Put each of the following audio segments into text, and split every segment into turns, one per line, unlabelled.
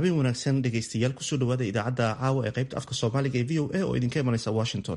habeen wanaagsan dhegaystayaal kusoo dhawaada idaacadda caawa ee qaybta afka soomaaliga ee v o a oo idinka imanaysa washington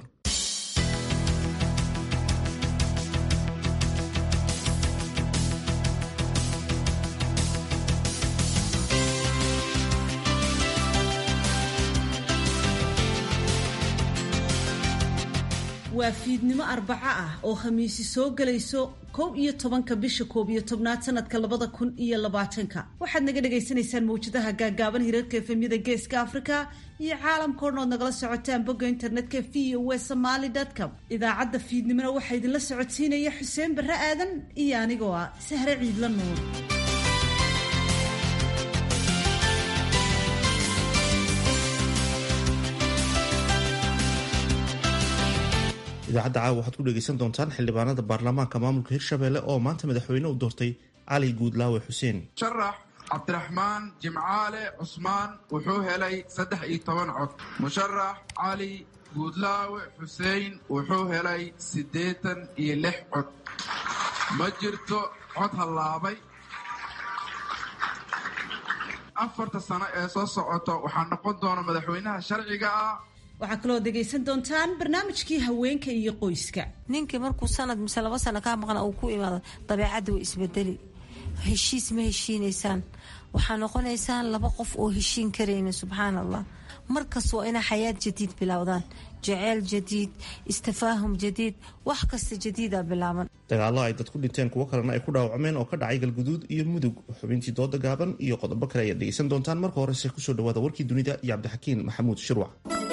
waa fiidnimo arbaco ah oo khamiisi soo gelayso kow iyo tobanka bisha koob iyo tobnaad sanadka labada kun iyo labaatanka waxaad naga dhagaysanaysaan mawjadaha gaagaaban hirarka efemyada geeska africa iyo caalamka o dhan ood nagala socotaan bogga internetka v o e somaly com idaacadda fiidnimona waxaa idinla socodsiinaya xuseen barre aadan iyo anigoo ah sahre ciidla nuur
idaacadda caawa waxaad ku dhegaysan doontaan xildhibaanada baarlamaanka maamulka hirshabelle oo maanta madaxweyne u doortay cali guudlaawe xuseen
musharax cabdiraxmaan jimcaale cusmaan wuxuu helay saddex iyo toban cod musharax cali guudlaawe xuseen wuxuu helay siddeetan iyo lix cod ma jirto cod hallaabay afarta sano ee soo socoto waxaa noqon doona madaxweynaha sharciga ah
waxaa kaloo dhegaysan doontaan barnaamijkii haweenka iyo qoyska
ninkii markuu sanad mise laba sano kaa maqna uu ku imaado dabeecadda way isbedeli heshiis ma heshiinaysaan waxaa noqonaysaan laba qof oo heshiin karayna subxaan allah markas waa inay xayaad jadiid bilowdaan jaceyl jadiid istafaahum jadiid wax kasta jadiida bilaaban
dagaallo ay dad ku dhinteen kuwo kalena ay ku dhaawacmeen oo ka dhacay galguduud iyo mudug xubintii dooda gaaban iyo qodobo kale ayaad dhegaysan doontaan marka horese kusoo dhawaada warkii dunida iyo cabdixakiin maxamuud shirwac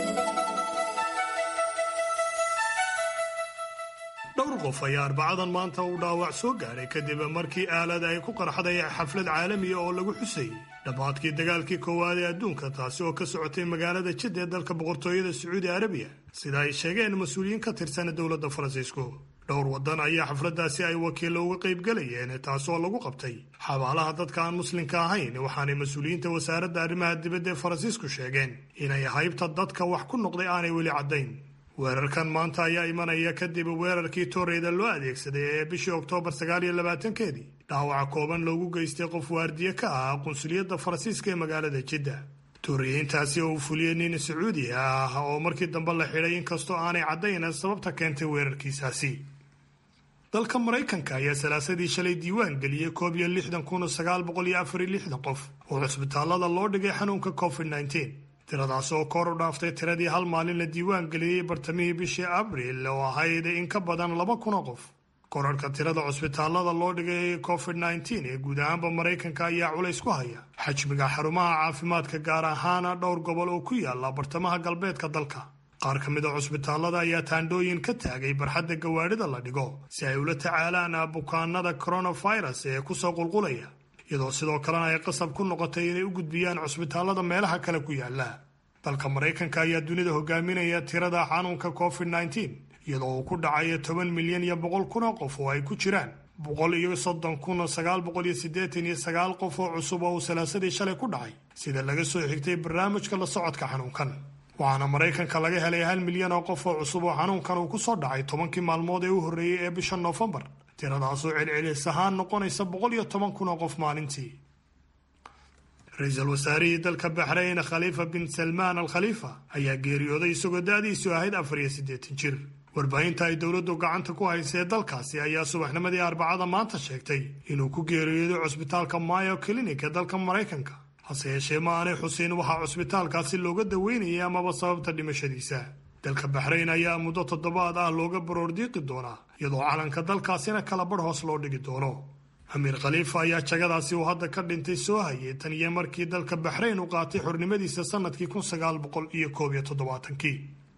dhowr qof ayaa arbacadan maanta uu dhaawac soo gaadhay kadib markii aalad ay ku qarxday xaflad caalamiya oo lagu xusayey dhammaadkii dagaalkii koowaad ee adduunka taasi oo ka socotay magaalada jidda ee dalka boqortooyada sacuudi arabiya sida ay sheegeen mas-uuliyiin ka tirsan dowladda faransiisku dhowr waddan ayaa xafladdaasi ay wakiillo uga qaybgalayeen taasoo lagu qabtay xabaalaha dadka aan muslimka ahayn waxaanay mas-uuliyiinta wasaaradda arrimaha dibadda ee faransiisku sheegeen inay haybta dadka wax ku noqday aanay weli caddayn weerarkan maanta ayaa imanaya kadib weerarkii tooreyda loo adeegsaday ee bishii oktoobar sagaal iyo labaatankeedii dhaawaca kooban loogu geystay qof waardiye ka ah qunsuliyadda faransiiska ee magaalada jidda tooriyiintaasi oo uu fuliyey nin sacuudi ah oo markii dambe la xidhay inkastoo aanay caddayn sababta keentay weerarkiisaasi dalka maraykanka ayaa salaasadii shalay diiwaan geliyey koob iyo lixdan kun sagaal boqol iyo afar iyo lixdan qof oo cusbitaallada loo dhigay xanuunka covid nneteen tiradaas oo kor u dhaaftay tiradii hal maalin la diiwaan geliyey bartamihii bishii abriil oo ahayd in ka badan laba kun oo qof korarhka tirada cusbitaallada loo dhigay covid nneteen ee guud ahaanba maraykanka ayaa culays ku haya xajmiga xarumaha caafimaadka gaar ahaana dhowr gobol oo ku yaala bartamaha galbeedka dalka qaar ka mid a cusbitaallada ayaa taandhooyin ka taagay barxadda gawaadhida la dhigo si ay ula tacaalaan bukaanada coronavirus ee kusoo qulqulaya iyadoo sidoo kalena ay qasab ku noqotay inay u gudbiyaan cusbitaallada meelaha kale ku yaala dalka maraykanka ayaa dunida hogaaminaya tirada xanuunka covid nneteen iyadoo uu ku dhacayo toban milyan iyo boqol kun oo qof oo ay ku jiraan boqol iyo soddon kun sagaal boqol iyo siddeetan iyo sagaal qof oo cusub oo uu salaasadii shalay ku dhacay sida laga soo xigtay barnaamijka la socodka xanuunkan waxaana maraykanka laga helay hal milyan oo qof oo cusub oo xanuunkan uu ku soo dhacay tobankii maalmood ee u horreeyey ee bisha noofembar tiradaasoo celcelis ahaan noqonaysa boqol iyo toban kun oo qof maalintii ra-iisul wasaarihii dalka baxrayn khaliifa bin salmaan al khaliifa ayaa geeriyooday isagoo da-diisu ahayd afar iyo siddeetan jir warbaahinta ay dowladdu gacanta ku haysee dalkaasi ayaa subaxnimadii arbacada maanta sheegtay inuu ku geeriyooday cusbitaalka mayo clinic ee dalka maraykanka hase yeeshee ma aanay xuseyn waxaa cusbitaalkaasi looga daweynayay amaba sababta dhimashadiisa dalka baxrayn ayaa muddo toddobaad ah looga baroordiiqi doonaa iyadoo calanka dalkaasina kala badh hoos loo dhigi doono amiir khaliifa ayaa jagadaasi uu hadda ka dhintay soo hayay tan iyo markii dalka baxrayn u qaatay xornimadiisa sanadkii kun sagaal boqol iyo koob iyo toddobaatankii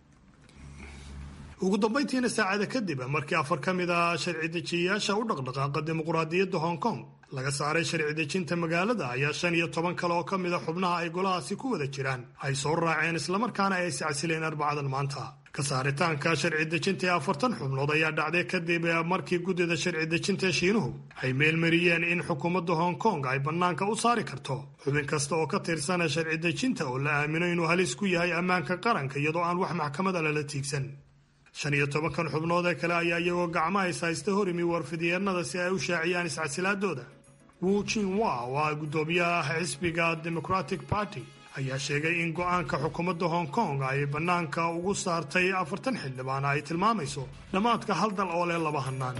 ugu dambayntiina saacada kadib markii afar ka mid ah sharci dejiyayaasha u dhaqdhaqaaqa dimuqraadiyadda hong kong laga saaray sharci dejinta magaalada ayaa shan iyo toban kale oo ka mid a xubnaha ay golahaasi ku wada jiraan ay soo raaceen islamarkaana ay iscasileen arbacadan maanta ka saaritaanka sharci dejinta ee afartan xubnood ayaa dhacday kadib markii guddida sharci dejinta ee shiinuhu ay meelmariyeen in xukuumadda hong kong ay bannaanka u saari karto xubin kasta oo ka tirsana sharci dejinta oo la aamino inuu halis ku yahay ammaanka qaranka iyadoo aan wax maxkamada lala tiigsan shan iyo tobankan xubnood ee kale ayaa iyagoo gacmaha is haysta hor imi warfidyeennada si ay u shaaciyaan iscasilaadooda wu jinwa oo ah guddoomiyaha xisbiga democratic party ayaa sheegay in go-aanka xukuumadda hong kong ay bannaanka ugu saartay afartan xildhibaan ay tilmaamayso dhammaadka hal dal oo leh laba hannaan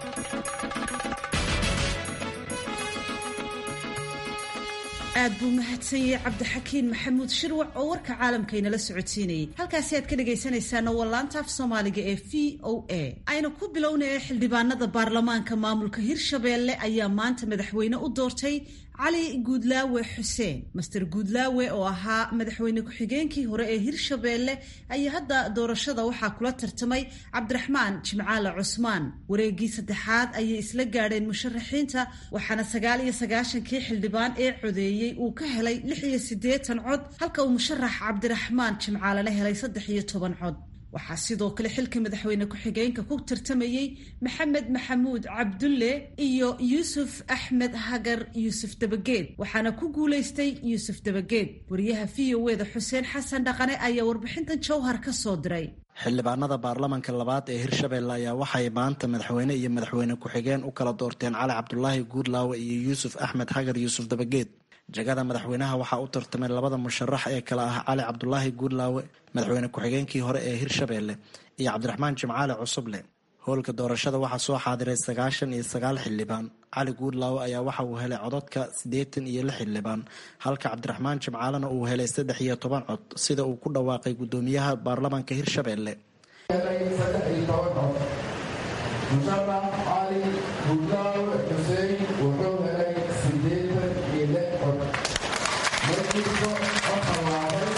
aad buu mahadsanyay cabdixakiin maxamuud shirwac oo warka caalamkaynala socodsiinayay halkaasi aad ka dhegaysanaysaana waa laanta af soomaaliga ee v o a aynu ku bilownay xildhibaanada baarlamaanka maamulka hirshabeelle ayaa maanta madaxweyne u doortay cali guudlaawe xuseen master guudlaawe oo ahaa madaxweyne ku-xigeenkii hore ee hirshabeelle ayaa hadda doorashada waxaa kula tartamay cabdiraxmaan jimcaale cusmaan wareegii saddexaad ayay isla gaadheen musharaxiinta waxaana sagaal iyo sagaashankii xildhibaan ee codeeyey uu ka helay lix iyo siddeetan cod halka uu musharax cabdiraxmaan jimcaalena helay saddex iyo toban cod waxaa sidoo kale xilka madaxweyne ku-xigeenka ku tartamayey maxamed maxamuud cabdulle iyo yuusuf axmed hagar yuusuf dabageed waxaana ku guulaystay yuusuf dabageed wariyaha v o e da xuseen xasan dhaqane ayaa warbixintan jowhar ka soo diray
xildhibaanada baarlamanka labaad ee hirshabelle ayaa waxay maanta madaxweyne iyo madaxweyne ku-xigeen u kala doorteen cali cabdulaahi guudlaawe iyo yuusuf axmed hagar yuusuf dabageed jagada madaxweynaha waxaa u tartamay labada musharax ee kale ah cali cabdulaahi guudlaawe madaxweyne ku-xigeenkii hore ee hirshabeelle iyo cabdiraxmaan jimcaale cusuble howlka doorashada waxaa soo xaadiray sagaashan iyo sagaal xildhibaan cali guudlaawe ayaa waxa uu helay codadka siddeetan iyo lix xildhibaan halka cabdiraxmaan jimcaalena uu helay saddex iyo toban cod sida uu ku dhawaaqay guddoomiyaha baarlamanka hirshabeelle
musharax cali guudlaawe xuseen wuxuu helay sideetan iyo lix cod markiiba waxaa laabay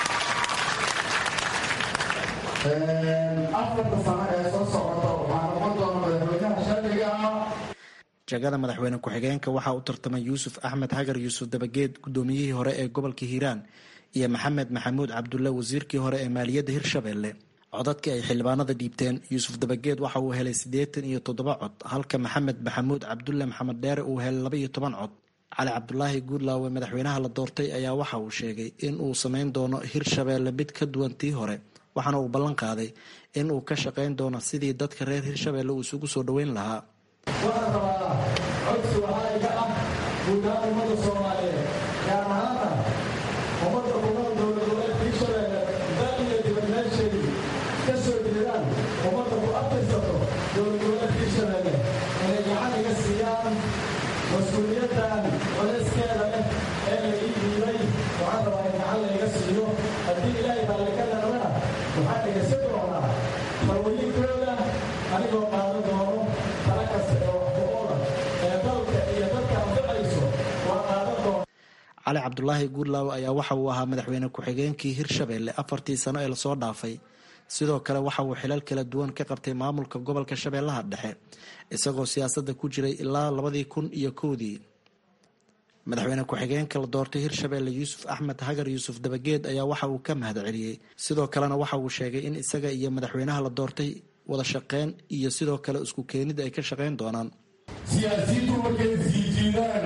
afarta sano ee soo socota waxaa noqon doona madaxweynaha sharciga ah
jagada madaxweyne ku-xigeenka waxaa u tartamay yuusuf axmed hagar yuusuf dabageed guddoomiyihii hore ee gobolka hiiraan iyo maxamed maxamuud cabdulle wasiirkii hore ee maaliyadda hirshabeelle codadkii ay xildhibaanada dhiibteen yuusuf dabageed waxa uu helay siddeetan iyo toddoba cod halka maxamed maxamuud cabdulle maxamed dheere uu helay laba iyo toban cod cali cabdulaahi guudlaawe madaxweynaha la doortay ayaa waxa uu sheegay in uu samayn doono hirshabeelle mid ka duwan tii hore waxaana uu ballan qaaday in uu ka shaqayn doono sidii dadka reer hirshabeelle uu isugu soo dhoweyn lahaa
waxaan rabaa codsi waxaa iga ah guud ahaan ummadda soomaaliyeed gaar ahaana ummadda kunool dowlad goboleedka hirshabeelle dal iyo dibadmeesheedii ka soo jeedaan ummadda ku abtirsato dowlad goboleedka hirshabeelle inay gacan iga siiyaan mas-uuliyaddan colayskeeda leh ee la ii dhiibay waxaan rabaa in gacan layga siiyo haddii ilaahay baalle ka dharana waxaan dhegaysan doonaa farwayintooda anigoo qaadan doono tala kasta ee waxku-oola ee dalka iyo dadka anficayso waa qaadan doona
cali cabdulaahi guudlaawe ayaa waxa uu ahaa madaxweyne ku-xigeenkii hirshabeelle afartii sano ee lasoo dhaafay sidoo kale waxa uu xilal kala duwan ka qabtay maamulka gobolka shabeellaha dhexe isagoo siyaasadda ku jiray ilaa labadii kun iyo kowdii madaxweyne ku-xigeenka la doortay hirshabeelle yuusuf axmed hagar yuusuf dabageed ayaa waxa uu ka mahad celiyey sidoo kalena waxa uu sheegay in isaga iyo madaxweynaha la doortay wada shaqeyn iyo sidoo kale isku keenid ay ka shaqayn doonaan
siyaasiyiintu markay isjiijiidaan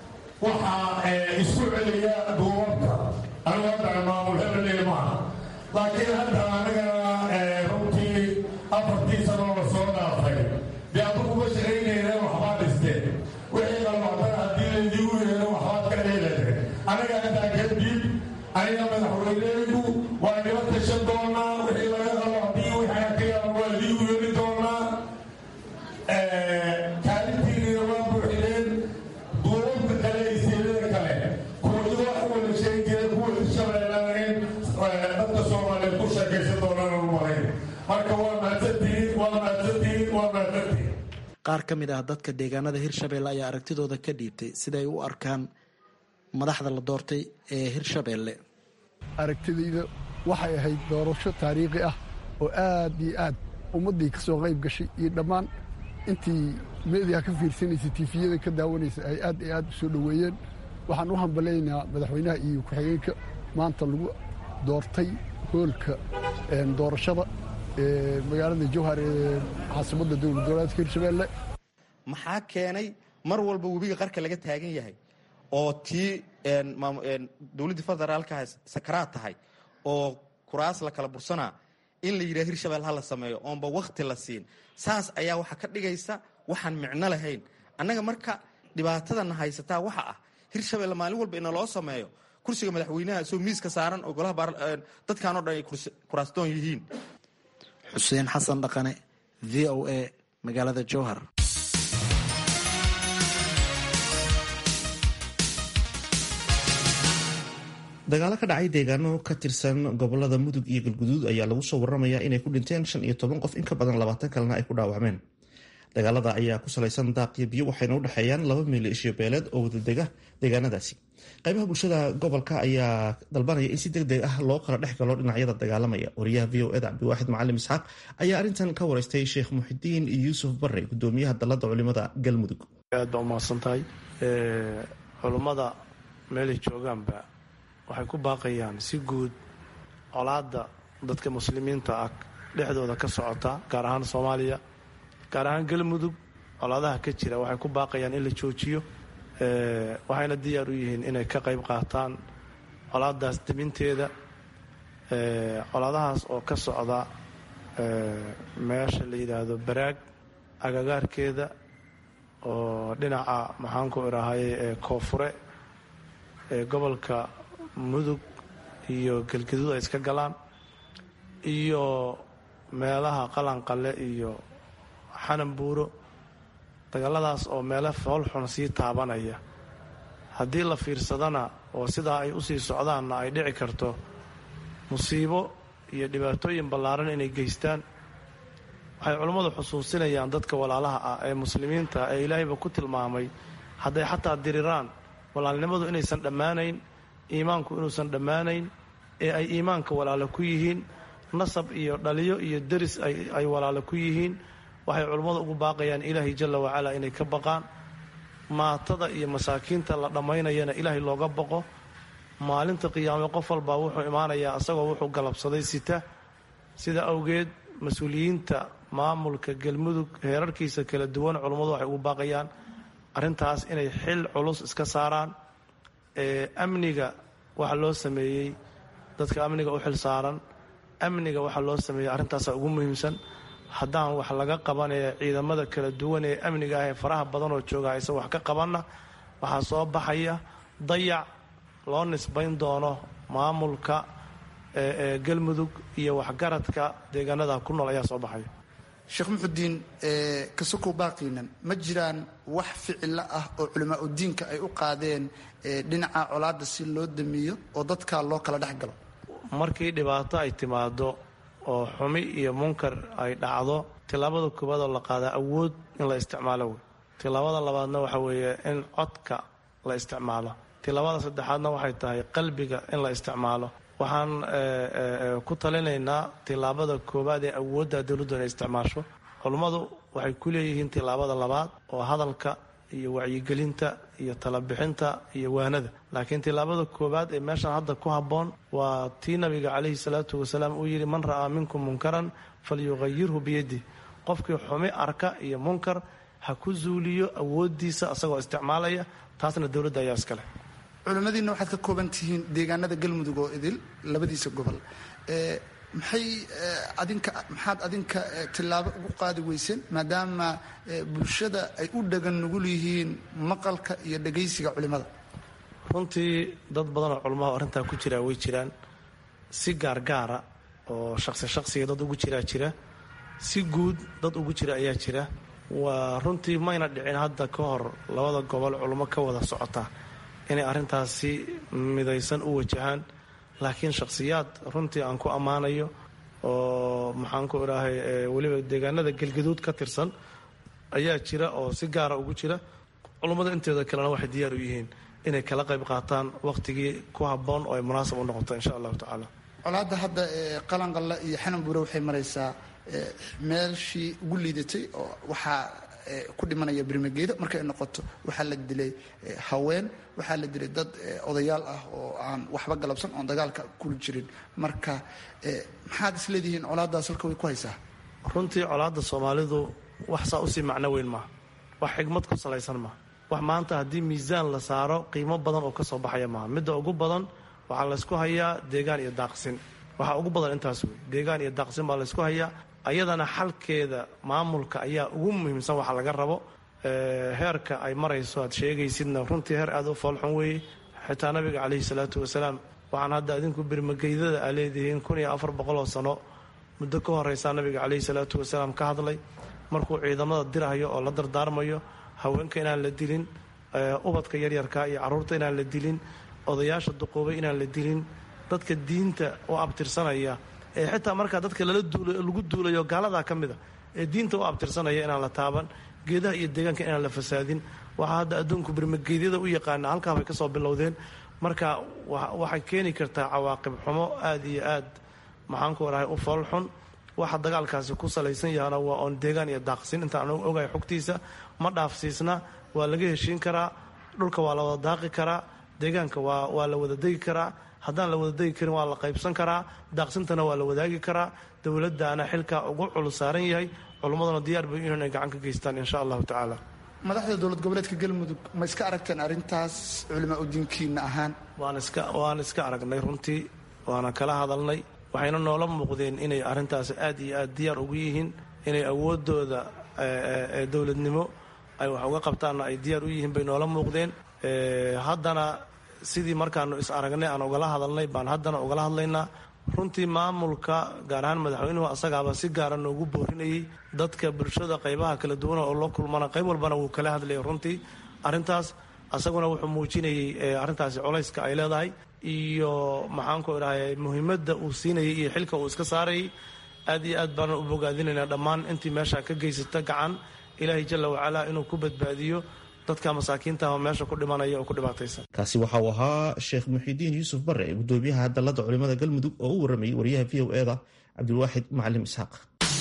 waxaa isku celiya duubabka anigu hadda maamul hebeley maaha laakiin hadda anagana runtii afartii sanoo la soo dhaafay dee adugu ma shaqaynayna waxbaa dhisteen wixii qalbacdana haddii laydiigu yeelo waxbaad ka dheelade anaga intaa kadib aniga madaxweyneygu waa nila tashan doonaa wixii laga qalbacdiyo wixii ka yaaba waa liigu yeeli doonaa kaalintiinina waa buuxineen duubabka kale iyo siilada kale kuwaido wax u wada sheegi jira kuwa hirshabeellana in dadka soomaaliyeed ku sheekaysan doonaan u malayn marka waa mahadsantihiin waa mahadsantihiin waa mahadsantihiin
qaar ka mid ah dadka deegaanada hirshabeelle ayaa aragtidooda ka dhiibtay siday u arkaan madaxda la doortay ee hirshabeelle
aragtidayda waxay ahayd doorasho taariikhi ah oo aad iyo aad ummaddii ka soo qayb gashay iyo dhammaan intii meediya ka fiirsanaysay tiifiyada ka daawanaysa ay aad iyo aad u soo dhoweeyeen waxaan u hambalaynaa madaxweynaha iyo ku-xigeenka maanta lagu doortay hoolka doorashada ee magaalada jowhar ee caasimadda dowlad goboleedka hirshabeelle
maxaa keenay mar walba webiga qarka laga taagan yahay oo tii dowladdii federaalka sakaraad tahay oo kuraas la kala bursanaa in la yidhaha hirshabelle ha la sameeyo oonba wakhti la siin saas ayaa waxaa ka dhigaysa waxaan micno lahayn annaga marka dhibaatadana haysataa waxa ah hirshabelle maalin walba ina loo sameeyo kursiga madaxweynaha soo miiska saaran oo golaha dadkanoo dhan ay kuraastoon yihiin
xuseen xasan dhaqane v o a magaalada jowhar
dagaalo ka dhacay deegaano ka tirsan gobolada mudug iyo galguduud ayaa lagu soo waramayaa inay ku dhinteen shan iyo toban qof in ka badan labaatan kalena ay ku dhaawacmeen dagaalada ayaa ku salaysan daaq iyo biyo waxayna u dhexeeyaan laba milishiyo beeleed oo wadadega deegaanadaasi qaybaha bulshada gobolka ayaa dalbanaya in si deg deg ah loo kala dhex galo dhinacyada dagaalamaya wariyaha v o eda cabdiwaaxid macalim isxaaq ayaa arrintan ka wareystay sheekh muxidiin yuusuf bare gudoomiyaha dalada culimada galmudug
aad baa umahadsan tahay culummada meelay joogaanba waxay ku baaqayaan si guud colaadda dadka muslimiinta ah dhexdooda ka socota gaar ahaan soomaaliya gaar ahaan galmudug colaadaha ka jira waxay ku baaqayaan in la joojiyo waxayna diyaar u yihiin inay ka qayb qaataan colaadaas debinteeda colaadahaas oo ka socda meesha la yidhaahdo baraag agagaarkeeda oo dhinaca maxaanku idhaahaye ee koonfure ee gobolka mudug iyo galgaduud ay iska galaan iyo meelaha qalanqale iyo xanan buuro dagaaladaas oo meelo foolxun sii taabanaya haddii la fiirsadana oo sidaa ay usii socdaanna ay dhici karto musiibo iyo dhibaatooyin ballaaran inay geystaan waxay culummadu xusuusinayaan dadka walaalaha ah ee muslimiinta ee ilaahayba ku tilmaamay hadday xataa diriraan walaalnimadu inaysan dhammaanayn iimaanku inuusan dhammaanayn ee ay iimaanka walaalo ku yihiin nasab iyo dhaliyo iyo deris ay walaalo ku yihiin waxay culummadu ugu baaqayaan ilaahay jalla wacalaa inay ka baqaan maatada iyo masaakiinta la dhammaynayana ilaahay looga baqo maalinta qiyaame qof walbaa wuxuu imaanayaa asagoo wuxuu galabsaday sita sida awgeed mas-uuliyiinta maamulka galmudug heerarkiisa kala duwan culummadu waxay ugu baaqayaan arrintaas inay xil culus iska saaraan ee amniga waxa loo sameeyey dadka amniga u xil saaran amniga waxaa loo sameeyey arrintaasa ugu muhiimsan haddaan wax laga qabanaya ciidamada kala duwan ee amniga ah ee faraha badan oo jooga aysan wax ka qabanna waxaa soo baxaya dayac loo nisbayn doono maamulka ee galmudug iyo waxgaradka deegaanada ku nool ayaa soo baxaya
sheekh muxudiin kasokow baaqiinan ma jiraan wax ficilo ah oo culamaa udiinka ay u qaadeen dhinaca colaadda si loo damiyo oo dadka loo kala dhex galo
markii dhibaato ay timaado oo xumi iyo munkar ay dhacdo tillaabada koowaad oo la qaadaa awood in la isticmaalo wey tillaabada labaadna waxa weeye in codka la isticmaalo tillaabada saddexaadna waxay tahay qalbiga in la isticmaalo waxaan ku talinaynaa tillaabada koowaad ee awoodda dowladdu inay isticmaasho culummadu waxay ku leeyihiin tillaabada labaad oo hadalka iyo wacyigelinta iyo talabixinta iyo waanada laakiin tillaabada koowaad ee meeshan hadda ku habboon waa tii nabiga calayhi salaatu wasalaam uu yidhi man ra'aa minkum munkaran falyuqayirhu biyadih qofkii xumi arka iyo munkar ha ku zuuliyo awooddiisa asagoo isticmaalaya taasna dowladda ayaa iskale
culimmadiinna waxaad ka kooban tihiin deegaanada galmudug oo idil labadiisa gobol maxay adinka maxaad adinka tillaabo ugu qaadi weyseen maadaama bulshada ay u dhagan nugul yihiin maqalka iyo dhagaysiga culimmada
runtii dad badan oo culamaha arrintaa ku jiraa way jiraan si gaargaara oo shaqsi shaqsiga dad ugu jiraa jira si guud dad ugu jira ayaa jira waa runtii mayna dhicin hadda ka hor labada gobol culummo ka wada socota inay arrintaasi midaysan u wajahaan laakiin shakhsiyaad runtii aan ku ammaanayo oo maxaan ku idhaahay weliba deegaanada galgaduud ka tirsan ayaa jira oo si gaara ugu jira culummada inteeda kalena waxay diyaar u yihiin inay kala qayb qaataan wakhtigii ku habboon oo ay munaasab u noqoto insha allahu tacaala
colaadda hadda qalanqalla iyo xanan buure waxay maraysaa meeshii ugu liidatay oo waxaa ku dhimanaya birmageeda markay noqoto waxaa la dilay haween waxaa la dilay dad odayaal ah oo aan waxba galabsan oon dagaalka kuli jirin marka maxaad isleedihiin colaaddaas halka way ku haysaa
runtii colaadda soomaalidu wax saa usii macno weyn maaha wax xigmad ku salaysan maaha wax maanta haddii miisaan la saaro qiimo badan oo ka soo baxaya maaha midda ugu badan waxaa laysku hayaa deegaan iyo daaqsin waxaa ugu badan intaas wey deegaan iyo daaqsin baa laysku hayaa ayadana xalkeeda maamulka ayaa ugu muhiimsan waxa laga rabo heerka ay marayso aad sheegaysidna runtii heer aada u foolxun weeye xitaa nabiga caleyhi salaatu wasalaam waxaan hadda adinku birmageydada aa leedihiin kun iyo afar boqoloo sano muddo ka horeysaa nabiga caleyhi salaatu wasalaam ka hadlay markuu ciidamada dirahayo oo la dardaarmayo haweenka inaan la dilin ubadka yaryarka iyo caruurta inaan la dilin odayaasha duqoobay inaan la dilin dadka diinta u abtirsanaya ee xitaa markaa dadka lagu duulayo gaaladaa ka mid a ee diinta u abtirsanaya inaan la taaban geedaha iyo deegaanka inaan la fasaadin waxaa hadda adduunku birmageedyada u yaqaana halkaa bay kasoo bilowdeen marka waxay keeni kartaa cawaaqib xumo aada iyo aad maxaanku orahay u foolxun waxa dagaalkaasi ku salaysan yahana waa oon deegaan iyo daaqsin intaan ogahay xogtiisa ma dhaafsiisna waa laga heshiin karaa dhulka waa la wada daaqi karaa deegaanka waa la wada degi karaa haddaan la wada degi karin waa la qaybsan karaa daaqsintana waa la wadaagi karaa dowladdaana xilkaa ugu culus saaran yahay culummaduna diyaar bay inay gacan ka geystaan insha allahu tacaala
madaxda dowlad goboleedka galmudug ma iska aragteen arrintaas culimaa udiinkiina ahaan
waan iska aragnay runtii waana kala hadalnay waxayna noola muuqdeen inay arrintaasi aad iyo aad diyaar ugu yihiin inay awoodooda dowladnimo ay wax uga qabtaanna ay diyaar u yihiin bay noola muuqdeen haddana sidii markaanu is aragnay aan ugala hadalnay baan haddana ugala hadlaynaa runtii maamulka gaar ahaan madaxweynuhu asagaaba si gaara noogu boorinayay dadka bulshada qaybaha kala duwana oo loo kulmana qayb walbana wuu kala hadlayay runtii arrintaas asaguna wuxuu muujinayay arrintaasi culayska ay leedahay iyo maxaanku idhahay muhiimadda uu siinayay iyo xilka uu iska saarayay aad iyo aad baanan u bogaadinaynaa dhammaan intii meesha ka geysata gacan ilaahay jalla wacalaa inuu ku badbaadiyo dadka masaakiintaah meesha ku dhimanaya oo ku dhibaataysan
kaasi waxa uu ahaa sheekh muxidiin yuusuf bare gudoomiyaha dalladda culimada galmudug oo u waramayay wariyaha v o eda cabdilwaaxid macalim isxaaq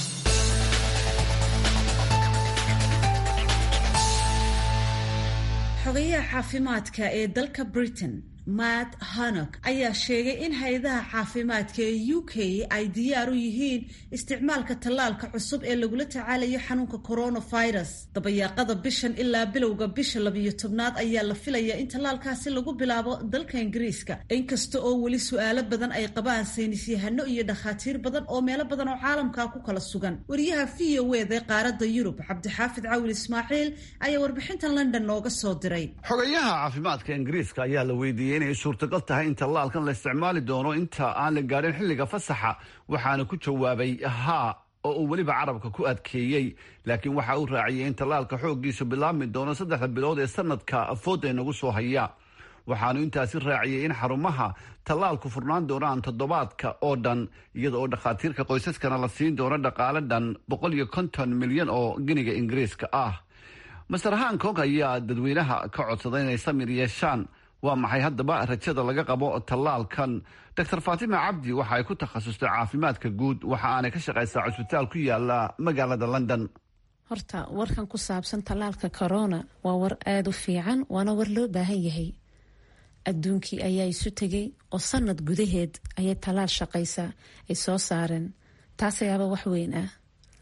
xogayaha caafimaadka ee dalka britain matt hanok ayaa sheegay in hay-adaha caafimaadka ee u k ay diyaar u yihiin isticmaalka tallaalka cusub ee lagula tacaalayo xanuunka coronavirus dabayaaqada bishan ilaa bilowga bisha labiyo tobnaad ayaa la filayaa in tallaalkaasi lagu bilaabo dalka ingiriiska inkasta oo weli su-aalo badan ay qabaan saynisyahano iyo dhakhaatiir badan oo meelo badan oo caalamka ku kala sugan wariyaha v o ed ee qaaradda yurub cabdixaafid cawil ismaaciil ayaa warbixintan london nooga soo diray
xogayaha caafimaadka ingiriiska ayaa la weydiiyey inay suurtagal tahay in tallaalkan la isticmaali doono inta aan la gaadhin xilliga fasaxa waxaana ku jawaabay haa oo uu weliba carabka ku adkeeyey laakiin waxa uu raaciyey in tallaalka xooggiisu bilaabmi doono saddexda bilood ee sanadka fooda inagu soo haya waxaanu intaasi raaciyey in xarumaha tallaalku furnaan doonaan toddobaadka oo dhan iyada oo dhakhaatiirka qoysaskana la siin doono dhaqaale dhan boqol iyo konton milyan oo giniga ingiriiska ah master hankong ayaa dadweynaha ka codsaday inay samir yeeshaan waa maxay haddaba rajada laga qabo tallaalkan doctor faatima cabdi waxa ay ku takhasustay caafimaadka guud waxa aanay ka shaqaysaa cusbitaal ku yaala magaalada london
horta warkan ku saabsan tallaalka corona waa war aada u fiican waana war loo baahan yahay adduunkii ayaa isu tegay oo sanad gudaheed ayay tallaal shaqaysa ay soo saareen taas ayaaba wax weyn ah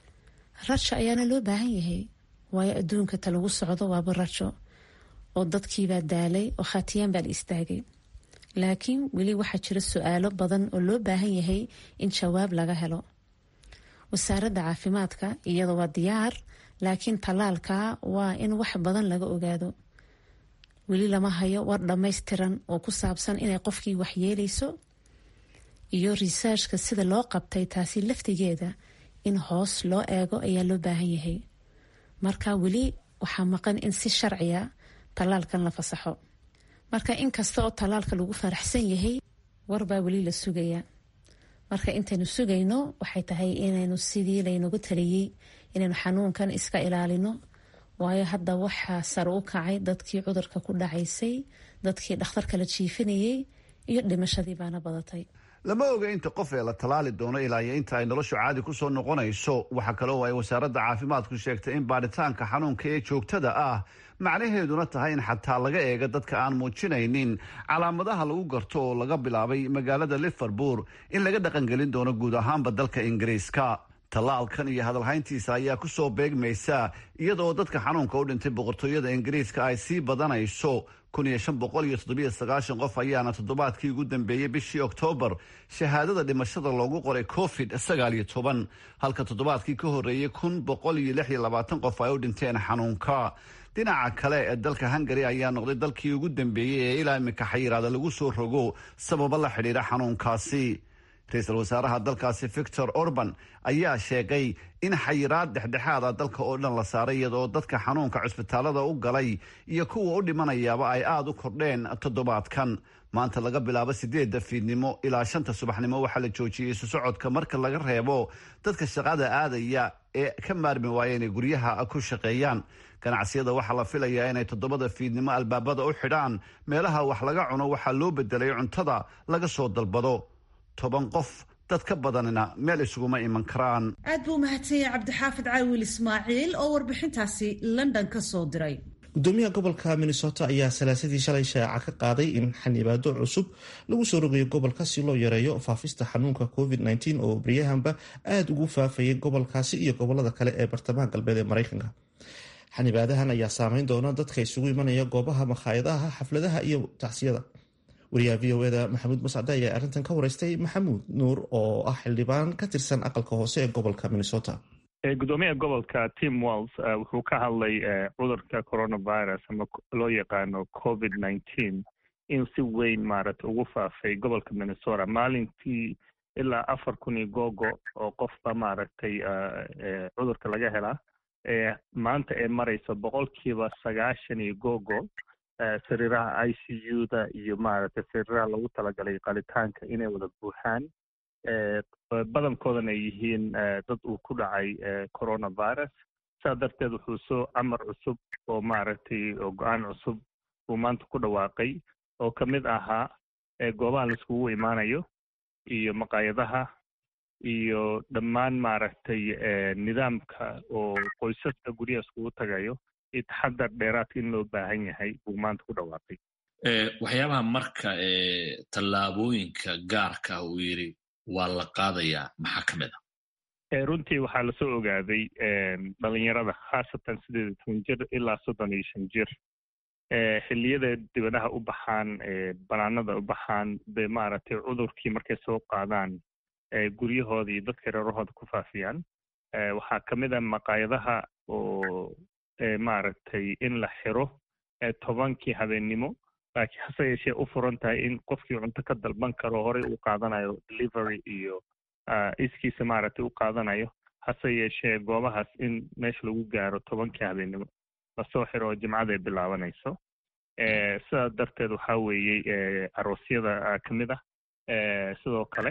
rajo ayaana loo baahan yahay waayo adduunka ta lagu socdo waaba rajo oo dadkiibaa daalay oo khaatiyaan baa la istaagay laakiin weli waxaa jira su-aalo badan oo loo baahan yahay in jawaab laga helo wasaaradda caafimaadka iyada waa diyaar laakiin tallaalka waa in wax badan laga ogaado weli lama hayo war dhammaystiran oo ku saabsan inay qofkii waxyeeleyso iyo risaarshka sida loo qabtay taasi laftigeeda in hoos loo eego ayaa loo baahan yahay marka weli waxaa maqan in si sharciya tallaalkan la fasaxo marka inkasta oo tallaalka lagu faraxsan yahay warbaa weli la sugayaa marka intaynu sugayno waxay tahay inaynu sidii laynagu taliyey inaynu xanuunkan iska ilaalino waayo hadda waxaa sare u kacay dadkii cudurka ku dhacaysay dadkii dhakhtarka la jiifinayay iyo dhimashadii baana badatay
lama oga inta qof ee la tallaali doono ilaa iyo inta ay noloshu caadi ku soo noqonayso waxaa kaloo ay wasaaradda caafimaadku sheegtay in baadhitaanka xanuunka ee joogtada ah macnaheeduna tahay in xataa laga eega dadka aan muujinaynin calaamadaha lagu garto oo laga bilaabay magaalada liverpool in laga dhaqangelin doono guud ahaanba dalka ingiriiska tallaalkan iyo hadalhayntiisa ayaa ku soo beegmaysa iyadaoo dadka xanuunka u dhintay boqortooyada ingiriiska ay sii badanayso qof ayaana toddobaadkii ugu dambeeyey bishii oktoobar shahaadada dhimashada loogu qoray covid halka toddobaadkii ka horeeyey qof ay u dhinteen xanuunka dhinaca kale ee dalka hungari ayaa noqday dalkii ugu dambeeyey ee ilaa iminka xayiraada lagu soo rogo sababo la xidhiidha xanuunkaasi ra-iisul wasaaraha dalkaasi victor orban ayaa sheegay in xayiraad dhexdhexaada dalka oo dhan la saaray iyadoo dadka xanuunka cusbitaalada u galay iyo kuwa u dhimanayaaba ay aada u kordheen toddobaadkan maanta laga bilaabo sideedda fiidnimo ilaa shanta subaxnimo waxaa la joojiyey isu socodka marka laga reebo dadka shaqada aadaya ee ka maarmi waaya inay guryaha ku shaqeeyaan ganacsiyada waxaa la filayaa inay toddobada fiidnimo albaabada u xidhaan meelaha wax laga cuno waxaa loo bedelay cuntada laga soo dalbado toban qof dad ka badanina meel isuguma iman karaan
aad buu mahadsan yahay cabdixaafid caawil ismaaciil oo warbixintaasi london ka soo diray
gudoomiyaha gobolka minnesota ayaa salaasadii shalay shaaca ka qaaday in xanibaado cusub lagu soo rogayo gobolka si loo yareeyo faafista xanuunka covid -19 oo baryahanba aada ugu faafayay gobolkaasi iyo gobolada kale ee bartamaha galbeed ee mareykanka xanibaadahan ayaa saameyn doona dadka isugu imanaya goobaha makhaayadaha xafladaha iyo tacsiyada wariyaha v o eda maxamuud mascade ayaa arrintan ka wareystay maxamuud nuur oo ah xildhibaan ka tirsan aqalka hoose ee gobolka minnesota
gudoomiyaha gobolka tim walls wuxuu ka hadlay cudurka coronavirus ama loo yaqaano covid nineteen in si weyn maaragtay ugu faafay gobolka minnesota maalintii ilaa afar kun iyo googo oo qofba maaragtay cudurka laga helaa maanta ee marayso boqolkiiba sagaashan iyo googo sariiraha i c u da iyo maaragtay sariiraha lagu talagalay qalitaanka inay wada buuxaan badankoodana ay yihiin dad uu ku dhacay coronavirus saa darteed wuxuu soo camar cusub oo maaragtay oo go-aan cusub uu maanta ku dhawaaqay oo ka mid ahaa goobaha laiskugu imaanayo iyo maqaayadaha iyo dhammaan maaragtay nidaamka oo qoysaska guryaha iskugu tagayo iyo taxadar dheeraadka in loo baahan yahay buu maanta ku dhawaaqay
waxyaabaha marka tallaabooyinka gaarka ah uu yidhi waa la qaadayaa maxaa ka mid
ah runtii waxaa lasoo ogaaday dhalinyarada khaasatan sideed iyo toban jir ilaa soddon iyo shan jir xilliyada dibadaha u baxaan banaanada u baxaan de maaragtay cudurkii markay soo qaadaan guryahooda iyo dadka reerahooda ku faafiyaan waxaa ka mid ah maqaayadaha oo maaragtay in la xiro tobankii habeennimo laakiin hase yeeshee u furan tahay in qofkii cunto ka dalban karo horey uu qaadanayo delivery iyo iskiisa maaragtay u qaadanayo hase yeeshee goobahaas in meesha lagu gaaro tobankii habeennimo lasoo xiro oo jimcada ay bilaabanayso sidaas darteed waxaa weeyey aroosyada ka mid ah sidoo kale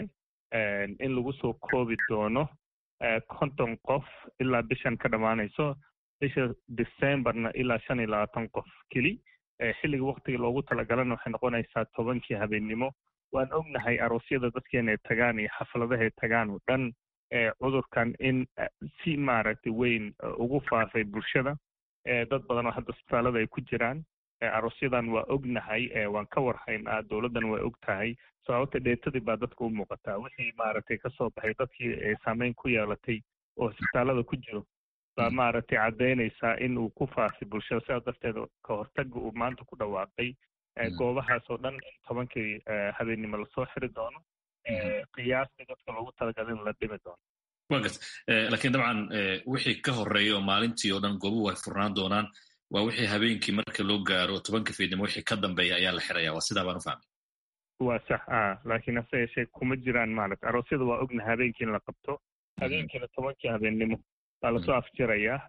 in lagu soo koobi doono konton qof ilaa bishan ka dhammaanayso bisha decemberna ilaa shan iyo labaatan qof keli xilliga waktiga loogu talagalana waxay noqonaysaa tobankii habeennimo waan ognahay aroosyada dadkeena ay tagaan iyo xafladaha ay tagaan oo dhan cudurkan in si maaragtay weyn ugu faafay bulshada dad badan oo hadda isbitaalada ay ku jiraan aroosyadan waa ognahay waan ka warhaynaa dowladdan waa og tahay sababta dheetadii baa dadka u muuqataa wixii maaragtay kasoo baxay dadkii saameyn ku yeelatay oo isbitaalada ku jiro baa maaragtay caddaynaysaa in uu ku faafay bulshada sidaas darteed ka hortaga uu maanta ku dhawaaqay goobahaas oo dhan in tobankii habeennimo lasoo xiri doono qiyaastii dadka loogu talagalay in la dhimi doono
wa gart laakiin dabcan wixii ka horeeya oo maalintii oo dhan goobuhu ay furnaan doonaan waa wixii habeenkii marka loo gaaro tobanka fiidnimo wixii ka dambeeya ayaa la xiraya waa sidaa baan u fahmay
waa sax a laakiin hase yeeshee kuma jiraan maaragta aroosyada waa ogna habeenkii in la qabto habeenkiina tobankii habeennimo baa lasoo afjirayaa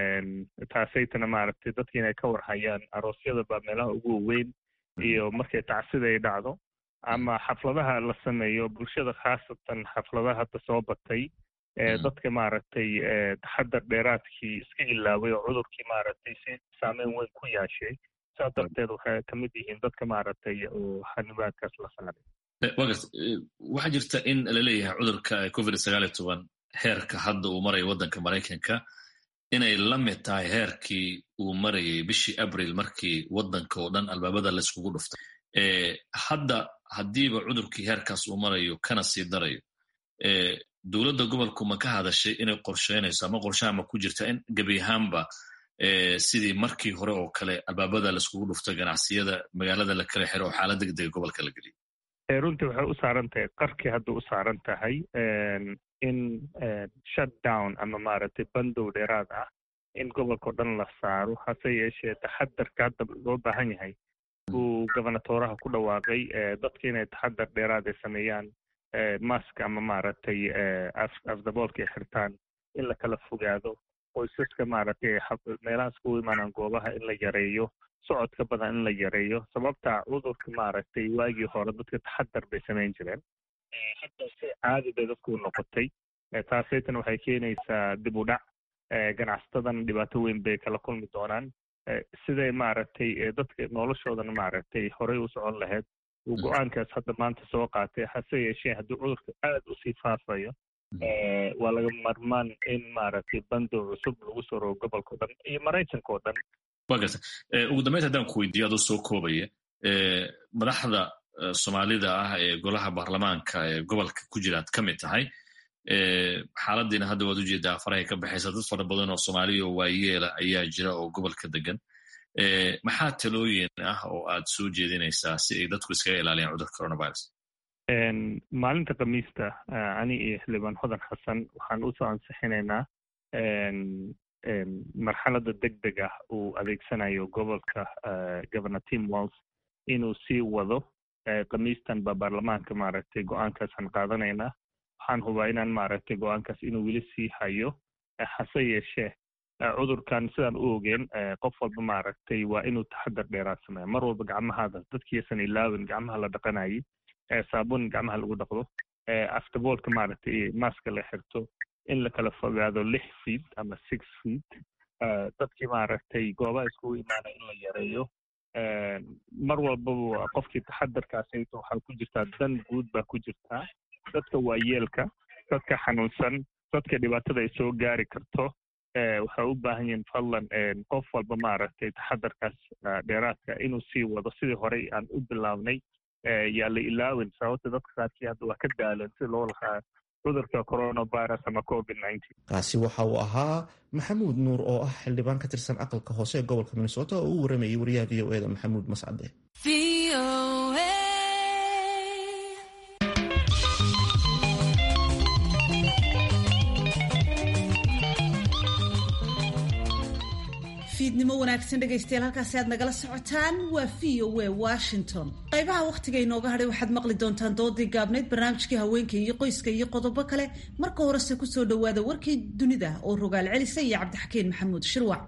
taasaytana maaragtay dadki inay ka warhayaan aroosyada baa meelaha ugu waweyn iyo markay tacsida ay dhacdo ama xafladaha la sameeyo bulshada khaasatan xafladaha hadda soo batay dadka maaragtay taxadar dheeraadkii iska ilaaway oo cudurkii maaragtay si saameyn weyn ku yeeshay saa darteed waxay ka mid yihiin dadka maaragtay oo xanibaadkaas la saaray
wagart waxaa jirta in laleeyahay cudurka covid sagaal iyo toban heerka hadda uu marayo waddanka maraykanka inay la mid tahay heerkii uu marayay bishii abril markii waddanka oo dhan albaabada layskugu dhuftay hadda haddiiba cudurkii heerkaas uu marayo kana sii darayo dowladda gobolku ma ka hadashay inay qorsheynayso ama qorshaha ma ku jirta in gebi ahaanba sidii markii hore oo kale albaabada laiskugu dhufto ganacsiyada magaalada la kala xiro oo xaalad degdega gobolka la geliyo
runtii waxay u saaran tahay qarkii hadda u saaran tahay in shutdown ama maaragtay bandow dheeraad ah in gobolkao dhan la saaro hase yeeshee taxadarka hadda loo baahan yahay uu gobernatoraha ku dhawaaqay dadka inay taxadar dheeraad ay sameeyaan mask ama maaragtay afdaboolka ay xirtaan in la kala fogaado qoysaska maaragtay meelahaas kugu imaanaan goobaha in la yareeyo socodka badan in la yareeyo sababta cudurka maaragtay waagii hore dadka taxadar bay samayn jireen hadda si caadi bay dadku noqotay taasaytan waxay keenaysaa dib u dhac ganacsatadan dhibaato weyn bay kala kulmi doonaan siday maaragtay dadka noloshoodana maaragtay horey u socon lahayd uu go-aankaas hadda maanta soo qaatay hase yeeshee haddii cudurka aad usii faafayo waa laga marmaan in maaragtay bandow cusub lagu soo rogo gobolka o dhan iyo maraykanka oo dhan
wa garta ugu dambeynta haddaan ku weydiiyo adoo soo koobaya madaxda soomaalida ah ee golaha baarlamaanka ee gobolka ku jira ad ka mid tahay xaaladiina hadda waad ujeedaa farahay ka baxaysa dad fara badan oo soomaaliya oo waayeela ayaa jira oo gobolka degan maxaa talooyin ah oo aad soo jeedinaysaa si ay dadku iskaga ilaaliyaan cudurka coronavirus
maalinta khamiista ani iyo xildhibaan hodan xasan waxaan usoo ansixinaynaa marxaladda deg deg ah uu adeegsanayo gobolka governor tim walls inuu sii wado khamiistan ba baarlamaanka maaragtay go-aankaasaan qaadanaynaa waxaan hubaa inaan maaragtay go-aankaas inuu weli sii hayo hase yeeshee cudurkan sidaan u ogeen qof walba maaragtay waa inuu taxadar dheeraad sameeya mar walba gacmahaada dadkiisan ilaawin gacmaha la dhaqanayay saabuun gacmaha lagu dhaqdo aftaboolka maaragtay maska la xirto in la kala fogaado lix feet ama six feet dadkii maaragtay goobaha iskugu imaanaya in la yareeyo mar walbaba qofkii taxadarkaasayto waxaa ku jirtaa dan guud baa ku jirtaa dadka waayeelka dadka xanuunsan dadka dhibaatada ay soo gaari karto waxay u baahan yihiin fadlan qof walba maaragtay taxadarkaas dheeraadka inuu sii wado sidii horey aan u bilaabnay yaa la ilaawin sababta dadka qaarkii hadda waa ka daalan si loo lahaa cudurka coronavirus ama covid
kaasi waxa uu ahaa maxamuud nuur oo ah xildhibaan ka tirsan aqalka hoose ee gobolka minnesota oo u waramayay wariyaha v o eda maxamuud mascade
fiidnimo wanaagsan dhegaystayaal halkaasi aad nagala socotaan waa v o a washington qaybaha wakhtiga inooga hadhay waxaad maqli doontaan doodii gaabnayd barnaamijkii haweenka iyo qoyska iyo qodobo kale marka horese kusoo dhowaada warkii dunida oo rogaal celisa iyo cabdixakiin maxamuud shirwac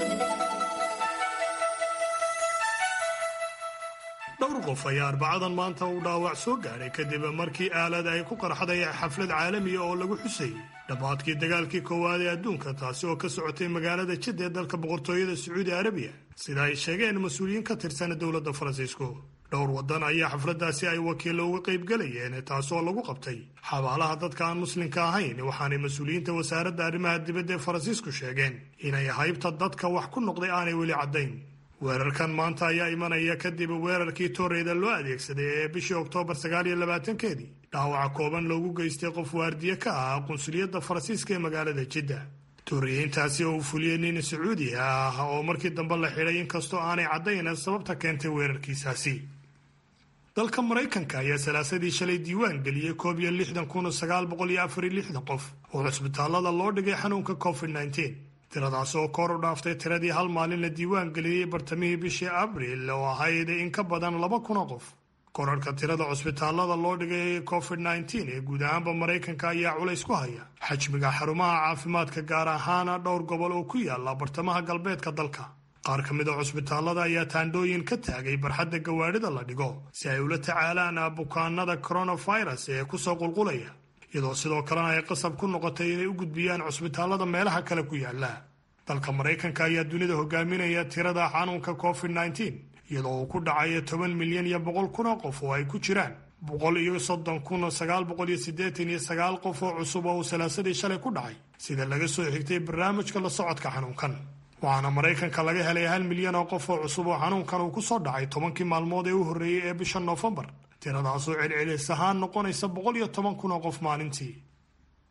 dhowr qof ayaa arbacadan maanta uu dhaawac soo gaadhay kadib markii aalad ay ku qarxday xaflad caalamiya oo lagu xusayy dhammaadkii dagaalkii koowaad ee adduunka taasi oo ka socotay magaalada jidda ee dalka boqortooyada sacuudi arabiya sida ay sheegeen mas-uuliyiin ka tirsan dowladda faransiisku dhowr waddan ayaa xafladdaasi ay wakiillo uga qaybgalayeen taasoo lagu qabtay xabaalaha dadka aan muslimka ahayn waxaanay mas-uuliyiinta wasaaradda arrimaha dibadda ee faransiisku sheegeen inay haybta dadka wax ku noqday aanay weli caddayn weerarkan maanta ayaa imanaya kadib weerarkii tooreyda loo adeegsaday ee bishii oktoobar sagaal iyo labaatankeedii dhaawaca kooban loogu geystay qof waardiye ka ah qunsuliyadda faransiiska ee magaalada jidda tooriyiintaasi oo uu fuliyey nin sacuudi ah oo markii dambe la xidhay inkastoo aanay caddayn sababta keentay weerarkiisaasi dalka maraykanka ayaa salaasadii shalay diiwaan geliyey koob iyo lixdan kun sagaal boqol iyo afar iyo lixdan qof oo cusbitaallada loo dhigay xanuunka covid nneteen tiradaas oo kor u dhaaftay tiradii hal maalin la diiwaan geliyey bartamihii bishii abriil oo ahayd in ka badan laba kunoo qof korarhka tirada cusbitaallada loo dhigay covid nneteen ee guud ahaanba maraykanka ayaa culays ku haya xajmiga xarumaha caafimaadka gaar ahaana dhowr gobol oo ku yaala bartamaha galbeedka dalka qaar ka mid a cusbitaallada ayaa taandhooyin ka taagay barxadda gawaadhida la dhigo si ay ula tacaalaan bukaanada coronavirus ee kusoo qulqulaya iyadoo sidoo kalena ay qasab ku noqotay inay u gudbiyaan cusbitaallada meelaha kale ku yaala dalka maraykanka ayaa dunida hogaaminaya tirada xanuunka covid nneteen iyadoo uu ku dhacay toban milyan iyo boqol kun oo qof oo ay ku jiraan boqol iyo soddon kun sagaal boqol iyo siddeetan iyo sagaal qof oo cusub oo uu salaasadii shalay ku dhacay sida laga soo xigtay barnaamijka la socodka xanuunkan waxaana maraykanka laga helay hal milyan oo qof oo cusub oo xanuunkan uu ku soo dhacay tobankii maalmood ee u horreeyey ee bisha noofembar tiradaasoo celcelis ahaan noqonaysa boqol iyo toban kun oo qof maalintii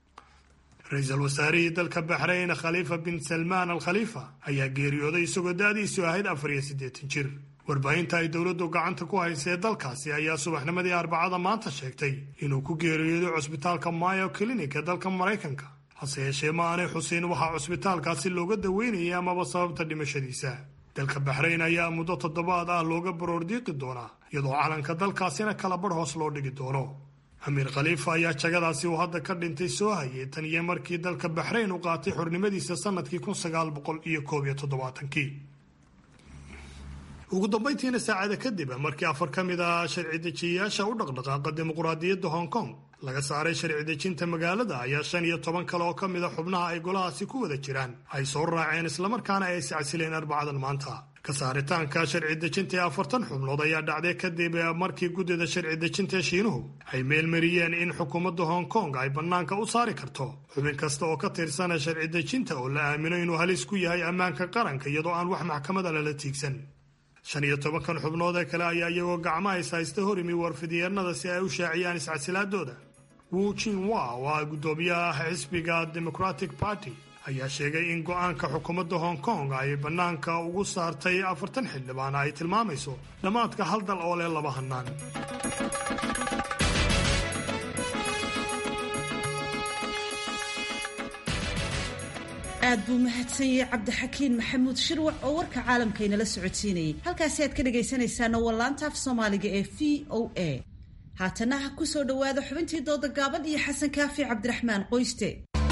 ra-iisul wasaarihii dalka baxrayn khaliifa bin salmaan al khaliifa ayaa geeriyooday isagoo da-diisu ahayd afar iyo siddeetan jir warbaahinta ay dowladdu gacanta ku haysee dalkaasi ayaa subaxnimadii arbacada maanta sheegtay inuu ku geeriyooday cusbitaalka mayo clinic ee dalka maraykanka hase yeeshee ma aanay xuseyn waxaa cusbitaalkaasi looga daweynayay amaba sababta dhimashadiisa dalka baxrayn ayaa muddo toddobaad ah looga baroordiiqi doonaa iyadoo calanka dalkaasina kala badh hoos loo dhigi doono amiir khaliifa ayaa jagadaasi uu hadda ka dhintay soo hayay tan iyo markii dalka baxrayn u qaatay xornimadiisa sannadkii kun sagaal boqol iyo koob iyo toddobaatankii ugu dambayntiina saacada kadib markii afar ka mid ah sharci dejiyayaasha u dhaqdhaqaaqa dimuqraadiyadda hong kong laga saaray sharci dejinta magaalada ayaa shan iyo toban kale oo ka mid a xubnaha ay golahaasi ku wada jiraan ay soo raaceen islamarkaana ay iscasileen arbacadan maanta ka saaritaanka sharci dejinta ee afartan xubnood ayaa dhacday kadib markii guddida sharci dejinta ee shiinuhu ay meelmariyeen in xukuumadda hong kong ay bannaanka u saari karto xubin kasta oo ka tirsana sharci dejinta oo la aamino inuu halis ku yahay ammaanka qaranka iyadoo aan wax maxkamada lala tiigsan shan iyo tobankan xubnood ee kale ayaa iyagoo gacmaha is haysta hor imi warfidyeennada si ay u shaaciyaan iscasilaadooda wu jinwa oo ah guddoomiyaha xisbiga democratic party ayaa sheegay in go-aanka xukuumadda hong kong ay bannaanka ugu saartay afartan xildhibaan ay tilmaamayso dhammaadka hal dal oo leh laba hannaan
aad buu mahadsan yahay cabdixakiin maxamuud shirwac oo warka caalamkaynala socodsiinayay halkaasi aad ka dhagaysanaysaana waa laanta af soomaaliga ee v o a haatana ha ku soo dhowaada xubintii dooda gaaban iyo xasan kaafi cabdiraxmaan qoyste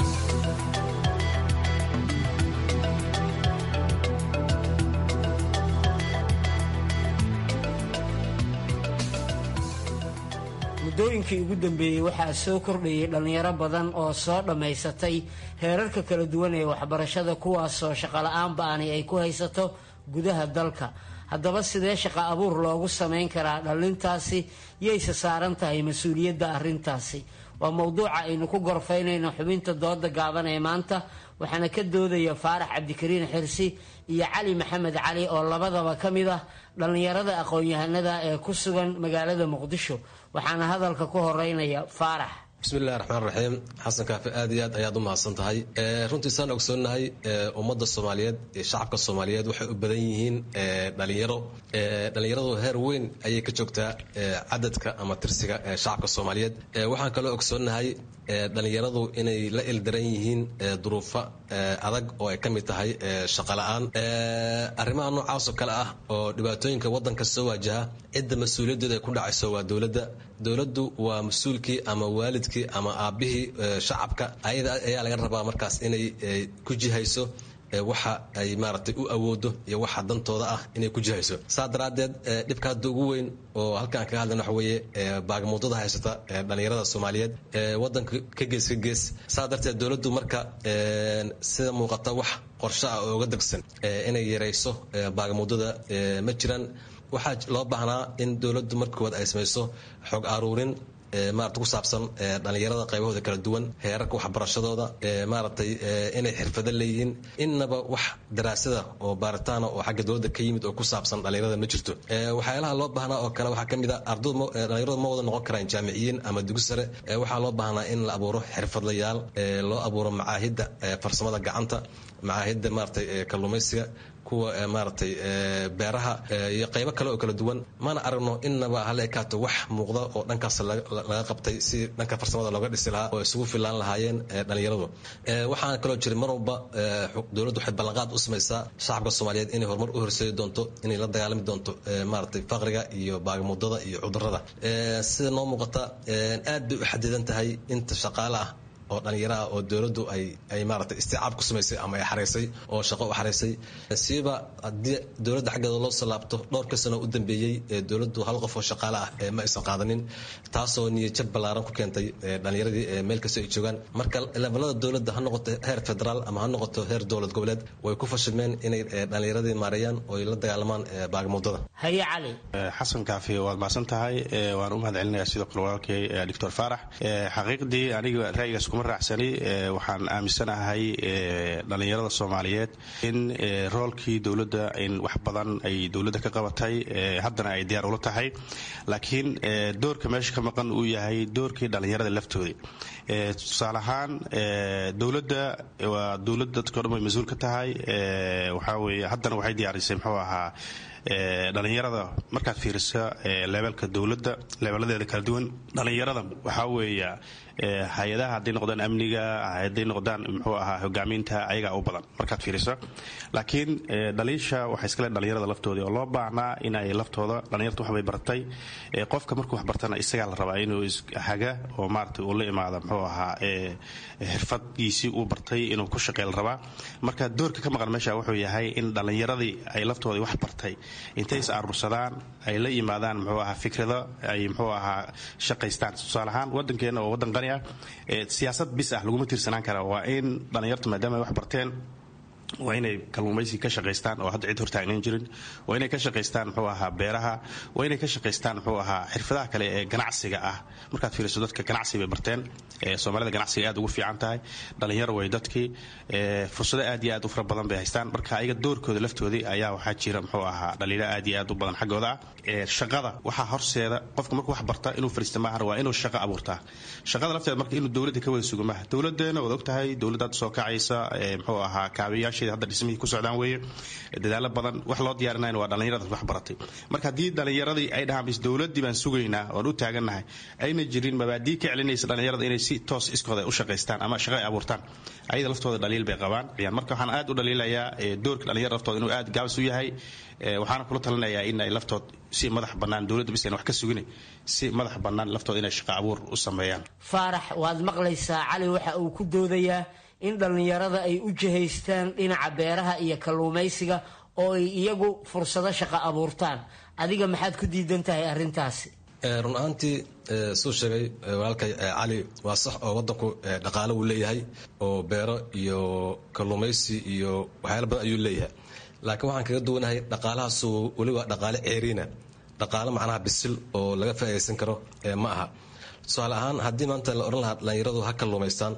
muddooyinkii ugu dambeeyey waxaa soo kordhayay dhallinyaro badan oo soo dhammaysatay heerarka kala duwan ee waxbarashada kuwaasoo shaqola'aan ba-ani ay ku haysato gudaha dalka haddaba sidee shaqa abuur loogu samayn karaa dhallintaasi yayse saaran tahay mas-uuliyadda arrintaasi waa mowduuca aynu ku gorfaynayno xubinta dooda gaaban ee maanta waxaana ka doodaya faarax cabdikariin xirsi iyo cali maxamed cali oo labadaba ka mid ah dhallinyarada aqoon-yahanada ee ku sugan magaalada muqdisho waxaana hadalka ku horeynaya faarax
bismillahi raxmaan raxiim xasan kaafi aad iyo aad ayaad u mahadsan tahay runtii saan ogsoonnahay ummadda soomaaliyeed iyo shacabka soomaaliyeed waxay u badan yihiin dhalinyaro dhalinyaradu heer weyn ayay ka joogtaa cadadka ama tirsiga shacabka soomaaliyeed waxaan kaloo ogsoonnahay dhalinyaradu inay la ildaran yihiin duruufo adag oo ay ka mid tahay shaqola'aan arrimaha noocaasoo kale ah oo dhibaatooyinka waddanka soo waajaha cidda mas-uuliyaddeeda ay ku dhacayso waa dowladda dowladdu waa mas-uulkii ama waalidkii ama aabbihii shacabka ayada ayaa laga rabaa markaas inay ku jihayso waxa ay maaragtay u awoodo iyo waxa dantooda ah inay ku jihayso saa daraaddeed dhibka hadda ugu weyn oo halkaan kaga hadlayna waxa weeye baagamuudada haysata dhalinyarada soomaaliyeed waddanka ka gees ka gees saa darteed dowladdu marka sida muuqata wax qorshe ah oo uga degsan inay yarayso baagamuudada ma jiraan waxaa loo baahnaa in dowladdu marka koowaad ay samayso xog aruurin maarata ku saabsan dhalinyarada qaybahooda kala duwan heerarka waxbarashadooda maaragtay inay xirfado leeyihiin innaba wax daraasada oo baaritaana oo xagga dowladda ka yimid oo ku saabsan dhalinyarada ma jirto waxyaalaha loo baahnaa oo kale waxaa ka mid a ardaydu dhalinyaradu ma wada noqon karaan jaamiciyiin ama dugi sare waxaa loo baahnaa in la abuuro xirfadlayaal loo abuuro macaahidda farsamada gacanta macaahidda maaragtay kalluumaysiga kuwa maaragtay beeraha iyo qaybo kale oo kala duwan mana aragno innaba hala ekaato wax muuqda oo dhankaas laga qabtay si dhanka farsamada looga dhisi lahaa oo isugu filaan lahaayeen dhalinyaradu waxaana kaloo jira mar walba dowladdu waxay ballanqaad u samaysaa shacabka soomaaliyeed inay horumar u horseedi doonto inay la dagaalami doonto maaragtay faqriga iyo baagamuudada iyo cudurrada sida noo muuqata aad bay u xadidan tahay inta shaqaale ah oo dhalinyaraha oo dowladdu ay ay maaragtay isticaab ku samaysay ama ay xaraysay oo shaqo u xaraysay siiba haddii dowladda xaggeeda loo soo laabto dhowrka sano u dambeeyey dowladdu hal qof oo shaqaale ah ma aysan qaadanin taasoo niyadjab ballaaran ku keentay dhalinyaradii meel kasta ay joogaan marka levelada dowladda ha noqoto heer federaal ama ha noqoto heer dowlad goboleed way ku fashilmeen inay dhalinyaradii maareeyaan oo ay la dagaalamaan baagamuudada
haye cali
xasan kaafi waad mahadsan tahay waan u mahad celinayaa sidoo kale walaalkay doctor faarax xaqiiqdii aniga ra'yigaas kuma kuma raacsani waxaan aaminsanahay dhallinyarada soomaaliyeed in roolkii dowladda in wax badan ay dowladda ka qabatay haddana ay diyaar ula tahay laakiin doorka meesha ka maqan uu yahay doorkii dhallinyarada laftoodii tusaale ahaan dowladda waa dowlad dadkao dhan way mas-uul ka tahay waxaa weeye haddana waxay diyaarisay muxuu ahaa dhalinyarada markaad fiiriso leebelka dowladda leebeladeeda kala duwan dhalinyarada waxaa weeya hay-adaha hadday noqdaan amniga hadday noqdaan muxuu ahaa hogaaminta ayagaa u badan markaad fiiriso laakiin dhaliisha waxay iskale dhalinyarada laftoodii oo loo baahnaa in ay laftooda dhalinyarta waxbay bartay qofka markuu wax bartana isagaa la rabaa inuu haga oo maarata uu la imaada muxuu ahaa xirfadgiisii uu bartay inuu ku shaqey la rabaa marka doorka ka maqan meesha wuxuu yahay in dhallinyaradii ay laftoodii wax bartay intay is aruursadaan ay la yimaadaan muxuu ahaa fikrado ay muxuu ahaa shaqaystaan tusaale ahaan waddankeena oo waddan qani ah siyaasad bis ah laguma tiirsanaan kara waa in dhallinyarta maadaama ay wax barteen waa inay kalluumaysi ka shaqaystaan oo hadda cid hortaagnan jirin waa inay ka shaqaystaan muxuu ahaa beeraha waa inay ka shaqaystaan muxuu ahaa xirfadaha kale ee ganacsiga ah markaad fiiriso dadka ganacsi bay barteen soomaalida ganacsiga aad ugu fiican tahay dhalinyaro way dadkii fursado aad iyo aad u fara badan bay haystaan marka ayaga doorkooda laftoodii ayaa waxaa jira muxuu ahaa dhaliilo aad iyo aad u badan xaggooda ah shaqada waxaa horseeda qofka markuu wax barta inuu fariista maahan waa inuu shaqo abuurtaa shaqada lafteeda marka inuu dowladda ka wada sugo maaha dowladeena waad ogtahay dowladdaad soo kacaysa muxuu ahaa kaabayaasheeda hadda dhismihii ku socdaan weeye dadaalo badan wax loo diyaarinayna waa dhallinyarada wax baratay marka haddii dhallinyaradii ay dhahaan bis dowladdii baan sugaynaa oon u taagannahay ayna jirin mabaadii ka celinaysa dhallinyarada inay si toos iskooda u shaqaystaan ama shaqo ay abuurtaan ayada laftooda dhaliil bay qabaan marka waxaan aad u dhaliilayaa doorka dhallinyarada laftooda inuu aad gaabis u yahay waxaana kula talinayaa in ay laftood si madax bannaan dowladda bis wax ka sugina si madax bannaan laftooda inay shaqo abuur u sameeyaan
faarax waad maqlaysaa cali waxa uu ku doodayaa in dhallinyarada ay u jihaystaan dhinaca beeraha iyo kalluumaysiga oo ay iyagu fursado shaqo abuurtaan adiga maxaad ku diidan tahay arrintaasi
run ahaantii suu sheegay walaalkay cali waa sax oo wadanku dhaqaalo uu leeyahay oo beero iyo kalluumaysi iyo waxyaala badan ayuu leeyahay laakiin waxaan kaga duwanahay dhaqaalahaasu weliba dhaqaale ceeriina dhaqaalo macnaha bisil oo laga faa'iidaysan karo ma aha tusaale ahaan haddii maanta la odhan lahaa dhallinyaradu ha kalluumaystaan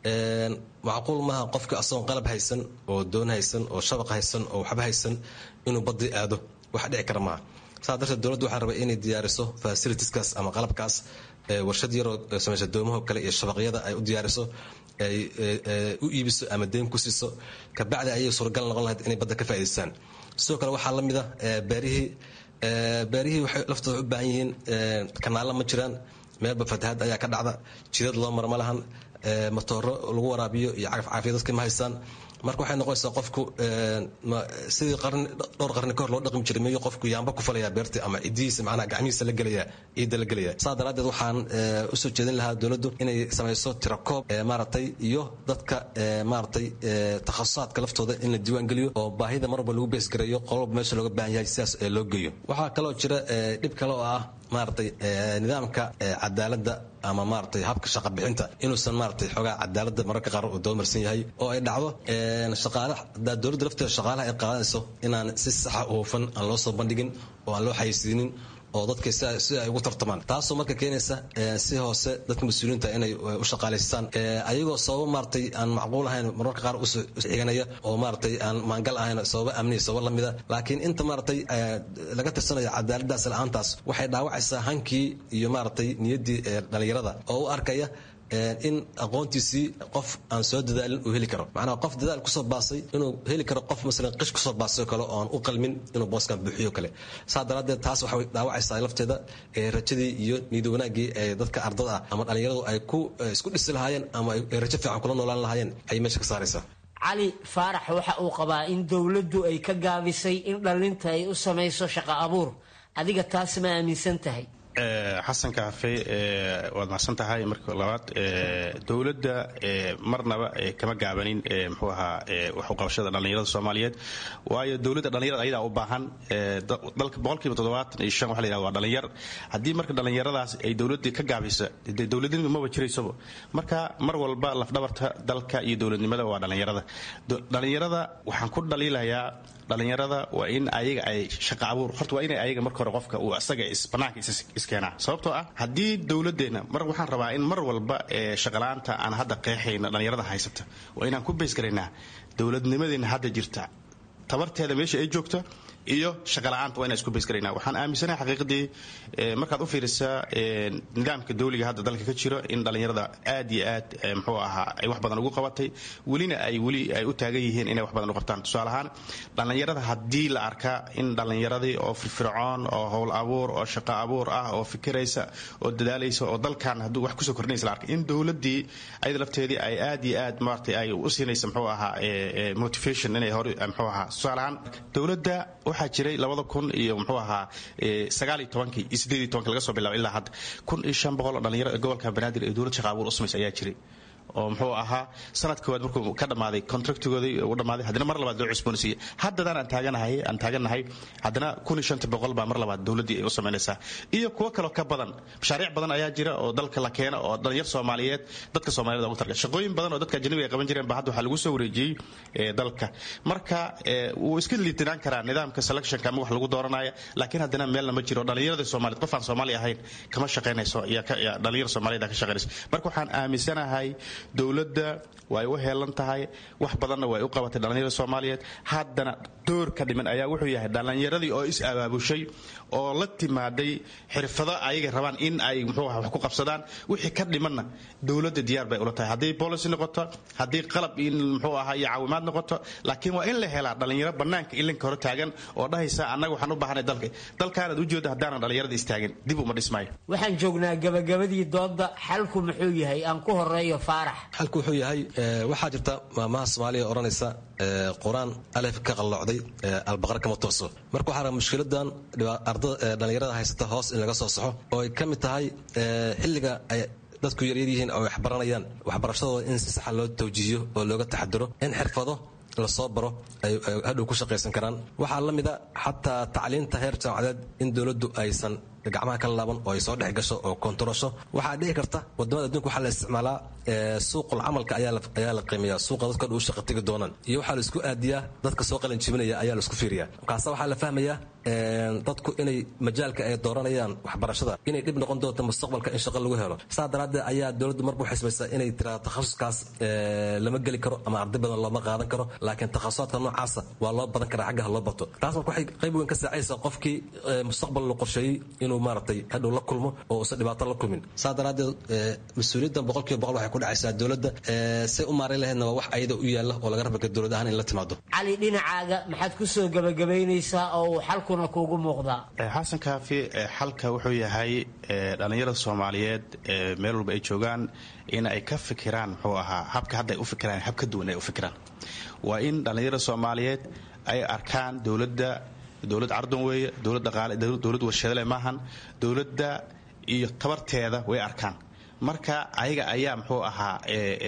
macquul maaha qofka asagoon qalab haysan oo doon haysan oo shabaq haysan oo waxba haysan inuu badii aado wax dhici kara maaha saa darteed dowladdu waxaa rabay inay diyaariso fasilitiskaas ama qalabkaas warshad yaroo samaysa doomaho kale iyo shabaqyada ay u diyaariso ay u iibiso ama deyn ku siiso kabacdi ayay suuragal noqon lahayd inay badda ka faa'idaystaan sidoo kale waxaa la mid ah beerihii beerihii waxay laftooda u baahan yihiin kanaalla ma jiraan meelba fatahaad ayaa ka dhacda jidad loo mara ma lahan matooro lagu waraabiyo iyo cagaf caafiya dadka ma haystaan marka waxay noqonaysaa qofku sidii qarni dhowr qarni kahor loo dhaqmi jiray miyuu qofku yaamba ku falaya beerta ama cidihiisa macnaha gacmihiisa la gelaya ciidda la gelaya saa daraaddeed waxaan usoo jeedin lahaa dowladdu inay samayso tirakoob maaragtay iyo dadka maaragtay takhasusaadka laftooda in la diiwaan geliyo oo baahida mar walba lagu beesgareeyo qololba meesha looga baahan yahay sidaas loo geeyo waxaa kaloo jira dhib kale oo ah maaragtay nidaamka cadaaladda ama maaragtay habka shaqa bixinta inuusan maaragtay xoogaa cadaaladda mararka qaar uu doomarsan yahay oo ay dhacdo shaqaalaha hadaa dowladda lafteeda shaqaalaha ay qaadanayso inaan si saxa u hufan aan loo soo bandhigin oo aan loo xayisiinin oo dadka si ay ugu tartamaan taasoo marka keenaysa si hoose dadka mas-uuliyiinta inay u shaqaalaystaan ayagoo sababo maaragtay aan macquul ahayn mararka qaar u xiganaya oo maaragtay aan maangal ahayn sababo amniya sababo lamida laakiin inta maaragtay laga tirsanayo cadaaladdaas la-aantaas waxay dhaawacaysaa hankii iyo maaragtay niyaddii dhalinyarada oo u arkaya in aqoontiisii qof aan soo dadaalin uu heli karo macnaha qof dadaal kusoo baasay inuu heli karo qof masalan qish kusoo baasay kale oo aan u qalmin inuu booskan buuxiyo kale saa daraaddeed taas waxay dhaawacaysaa lafteeda rajadii iyo niyad wanaaggii ee dadka ardada ah ama dhallinyaradu ay ku isku dhisi lahaayeen ama ay rajo fiican kula noolaan lahaayeen ayay meesha ka saaraysaa
cali faarax waxa uu qabaa in dowladdu ay ka gaabisay in dhallinta ay u samayso shaqo abuur adiga taas ma aaminsan tahay
xasan kaafe waad macsan tahay marka labaad dowladda marnaba kama gaabanin mxuu ahaa waxuqabashada dhallinyarada soomaaliyeed waayo dowladda dhallinyarada ayadaa u baahan dalka boqolkiiba toddobaatan iyo shan waxa la yidhahda waa dhallinyar haddii marka dhallinyaradaas ay dowladda ka gaabisa dee dowladnimadu maba jiraysaba marka mar walba lafdhabarta dalka iyo dowladnimada waa dhallinyarada dhallinyarada waxaan ku dhaliilayaa dhalinyarada waa in ayaga ay shaqa abuur horta waa inay ayaga marka hore qofka uu isaga banaanka iskeenaa sababtoo ah haddii dowladeenna mar waxaan rabaa in mar walba shaqalaanta aan hadda qeexayna dhalinyarada haysata waa inaan ku baysgaraynaa dowladnimadeena hadda jirta tabarteeda meesha ay joogto iyo shaqala-aanta waa inaan isku baysgaraynaa waxaan aaminsanahay xaqiiqadii markaad u fiirisaa nidaamka dawliga hadda dalka ka jiro in dhallinyarada aad iyo aad muxuu ahaa ay wax badan ugu qabatay welina ay weli ay u taagan yihiin inay wax badan u qabtaan tusaale ahaan dhallinyarada haddii la arkaa in dhallinyaradii oo firfircoon oo howl abuur oo shaqo abuur ah oo fikiraysa oo dadaalaysa oo dalkan hadduu wax kusoo kordhinaysa la arkay in dowladdii ayada lafteedii ay aad iyo aad maaragtay ay u siinaysa muxuu ahaa motivation inay hore muxuu ahaa tusaale ahaan dowladda waxaa jiray labada kun iyo muxuu ahaa sagaal iyo tobankii iyo siddeed iyo tobankii laga soo bilaabo ilaa hadda kun iyo shan boqol oo dhalinyaro gobolka banaadir ee dowlad shaqa abuur u samaysa ayaa jiray oo muxuu ahaa sanad koowaad markuu ka dhammaaday contractigoodii u dhammaaday haddana mar labaad loo cusboonsiiyey haddadaan aan taaganahay aan taagannahay haddana kun iyo shanta boqol baa mar labaad dowladdii ay u samaynaysaa iyo kuwo kaloo ka badan mashaariic badan ayaa jira oo dalka la keena oo dhalinyar soomaaliyeed dadka soomaaliyed ugu targa shaqooyin badan oo dadka ajnabiga ay qaban jireen ba hadda waxaa lagu soo wareejiyey dalka marka wuu iska liitinaan karaa nidaamka selectionka ama wax lagu dooranaya laakiin haddana meelna ma jiro dhalinyarada soomaaliyed qof aan soomaali ahayn kama shaqaynayso dhalinyar soomaaliyed ka shaqaynayso marka waxaan aaminsanahay dowladda way u heelan tahay wax badanna way u qabatay dhallinyarada soomaaliyeed haddana door ka dhiman ayaa wuxuu yahay dhallinyaradii oo is abaabushay oo la timaaday xirfado ayaga rabaan in ay muxuu aha wax ku qabsadaan wixii ka dhimanna dowladda diyaar bay ula tahay haddii policy noqoto haddii qalab in muxuu ahaa iyo caawimaad noqoto laakiin waa in la helaa dhallinyaro bannaanka ilinka hore taagan oo dhahaysa annaga waxaan u baahanay dalka dalkaanaad ujeeda haddaanan dhallinyarada istaagin dib uma dhismaayo
waxaan joognaa gabagabadii doodda xalku muxuu yahay aan ku horeeyo faarax
xalku wuxuu yahay waxaa jirta maamaha soomaaliya odhanaysa qur-aan alef ka qallocday albaqar kama tooso marka waxaa raba mushkiladan dhalinyarada haysata hoos in laga soo saxo oo ay ka mid tahay xilliga ay dadku yaryar yihiin oo wax baranayaan waxbarashadooda in si saxa loo tawjiihiyo oo looga taxadiro in xirfado lasoo baro ay hadhow ku shaqaysan karaan waxaa la mida xataa tacliinta heer jaamacadeed in dowladdu aysan gacmaha ka laaban oo ay soo dhex gasho oo kontarasho waxaa dhici karta wadamada adduunka waxaa la isticmaalaa suuqul camalka ayaa la qiimeeya suuqa dadka u shaqa tegi doonaan iyo waxaa la isku aadiyaa dadka soo qalin jibinaya ayaa la isku fiiriyaa markaasa waxaa la fahmayaa dadku inay majaalka ay dooranayaan waxbarashada inay dhib noqon doonto mustaqbalka in shaqo lagu helo saa daraaddeed ayaa dowladdu marba u xisbaysaa inay tiraa takhasuskaas lama geli karo ama arday badan looma qaadan karo laakiin takhasusaadka noocaasa waa loo badan karaa xaggaha loo bato taas marka waxay qayb weyn ka saacaysaa qofkii mustaqbal la qorsheeyey inuu maaragtay hadhow la kulmo oo uusan dhibaato la kulmin saa daraaddeed mas-uuliyaddan boqolkiiba boqol waxay ku dhacaysaa dowladda say u maareyn lahaydna waa wax ayada u yaalla oo laga rabaka dowlad ahaan in la timaado
cali dhinacaaga maxaad ku soo gebagabaynaysaa oo uu xalkuna kuugu muuqdaa
xasan kaafi xalka wuxuu yahay dhallinyarada soomaaliyeed meel walba ay joogaan in ay ka fikiraan muxuu ahaa habka hadda ay u fikiraan hab ka duwan ay u fikiraan waa in dhallinyarada soomaaliyeed ay arkaan dowladda dowlad cardon weeye dowlad dhaqaale dowlad warshadale maahan dowladda iyo tabarteeda way arkaan marka ayaga ayaa muxuu ahaa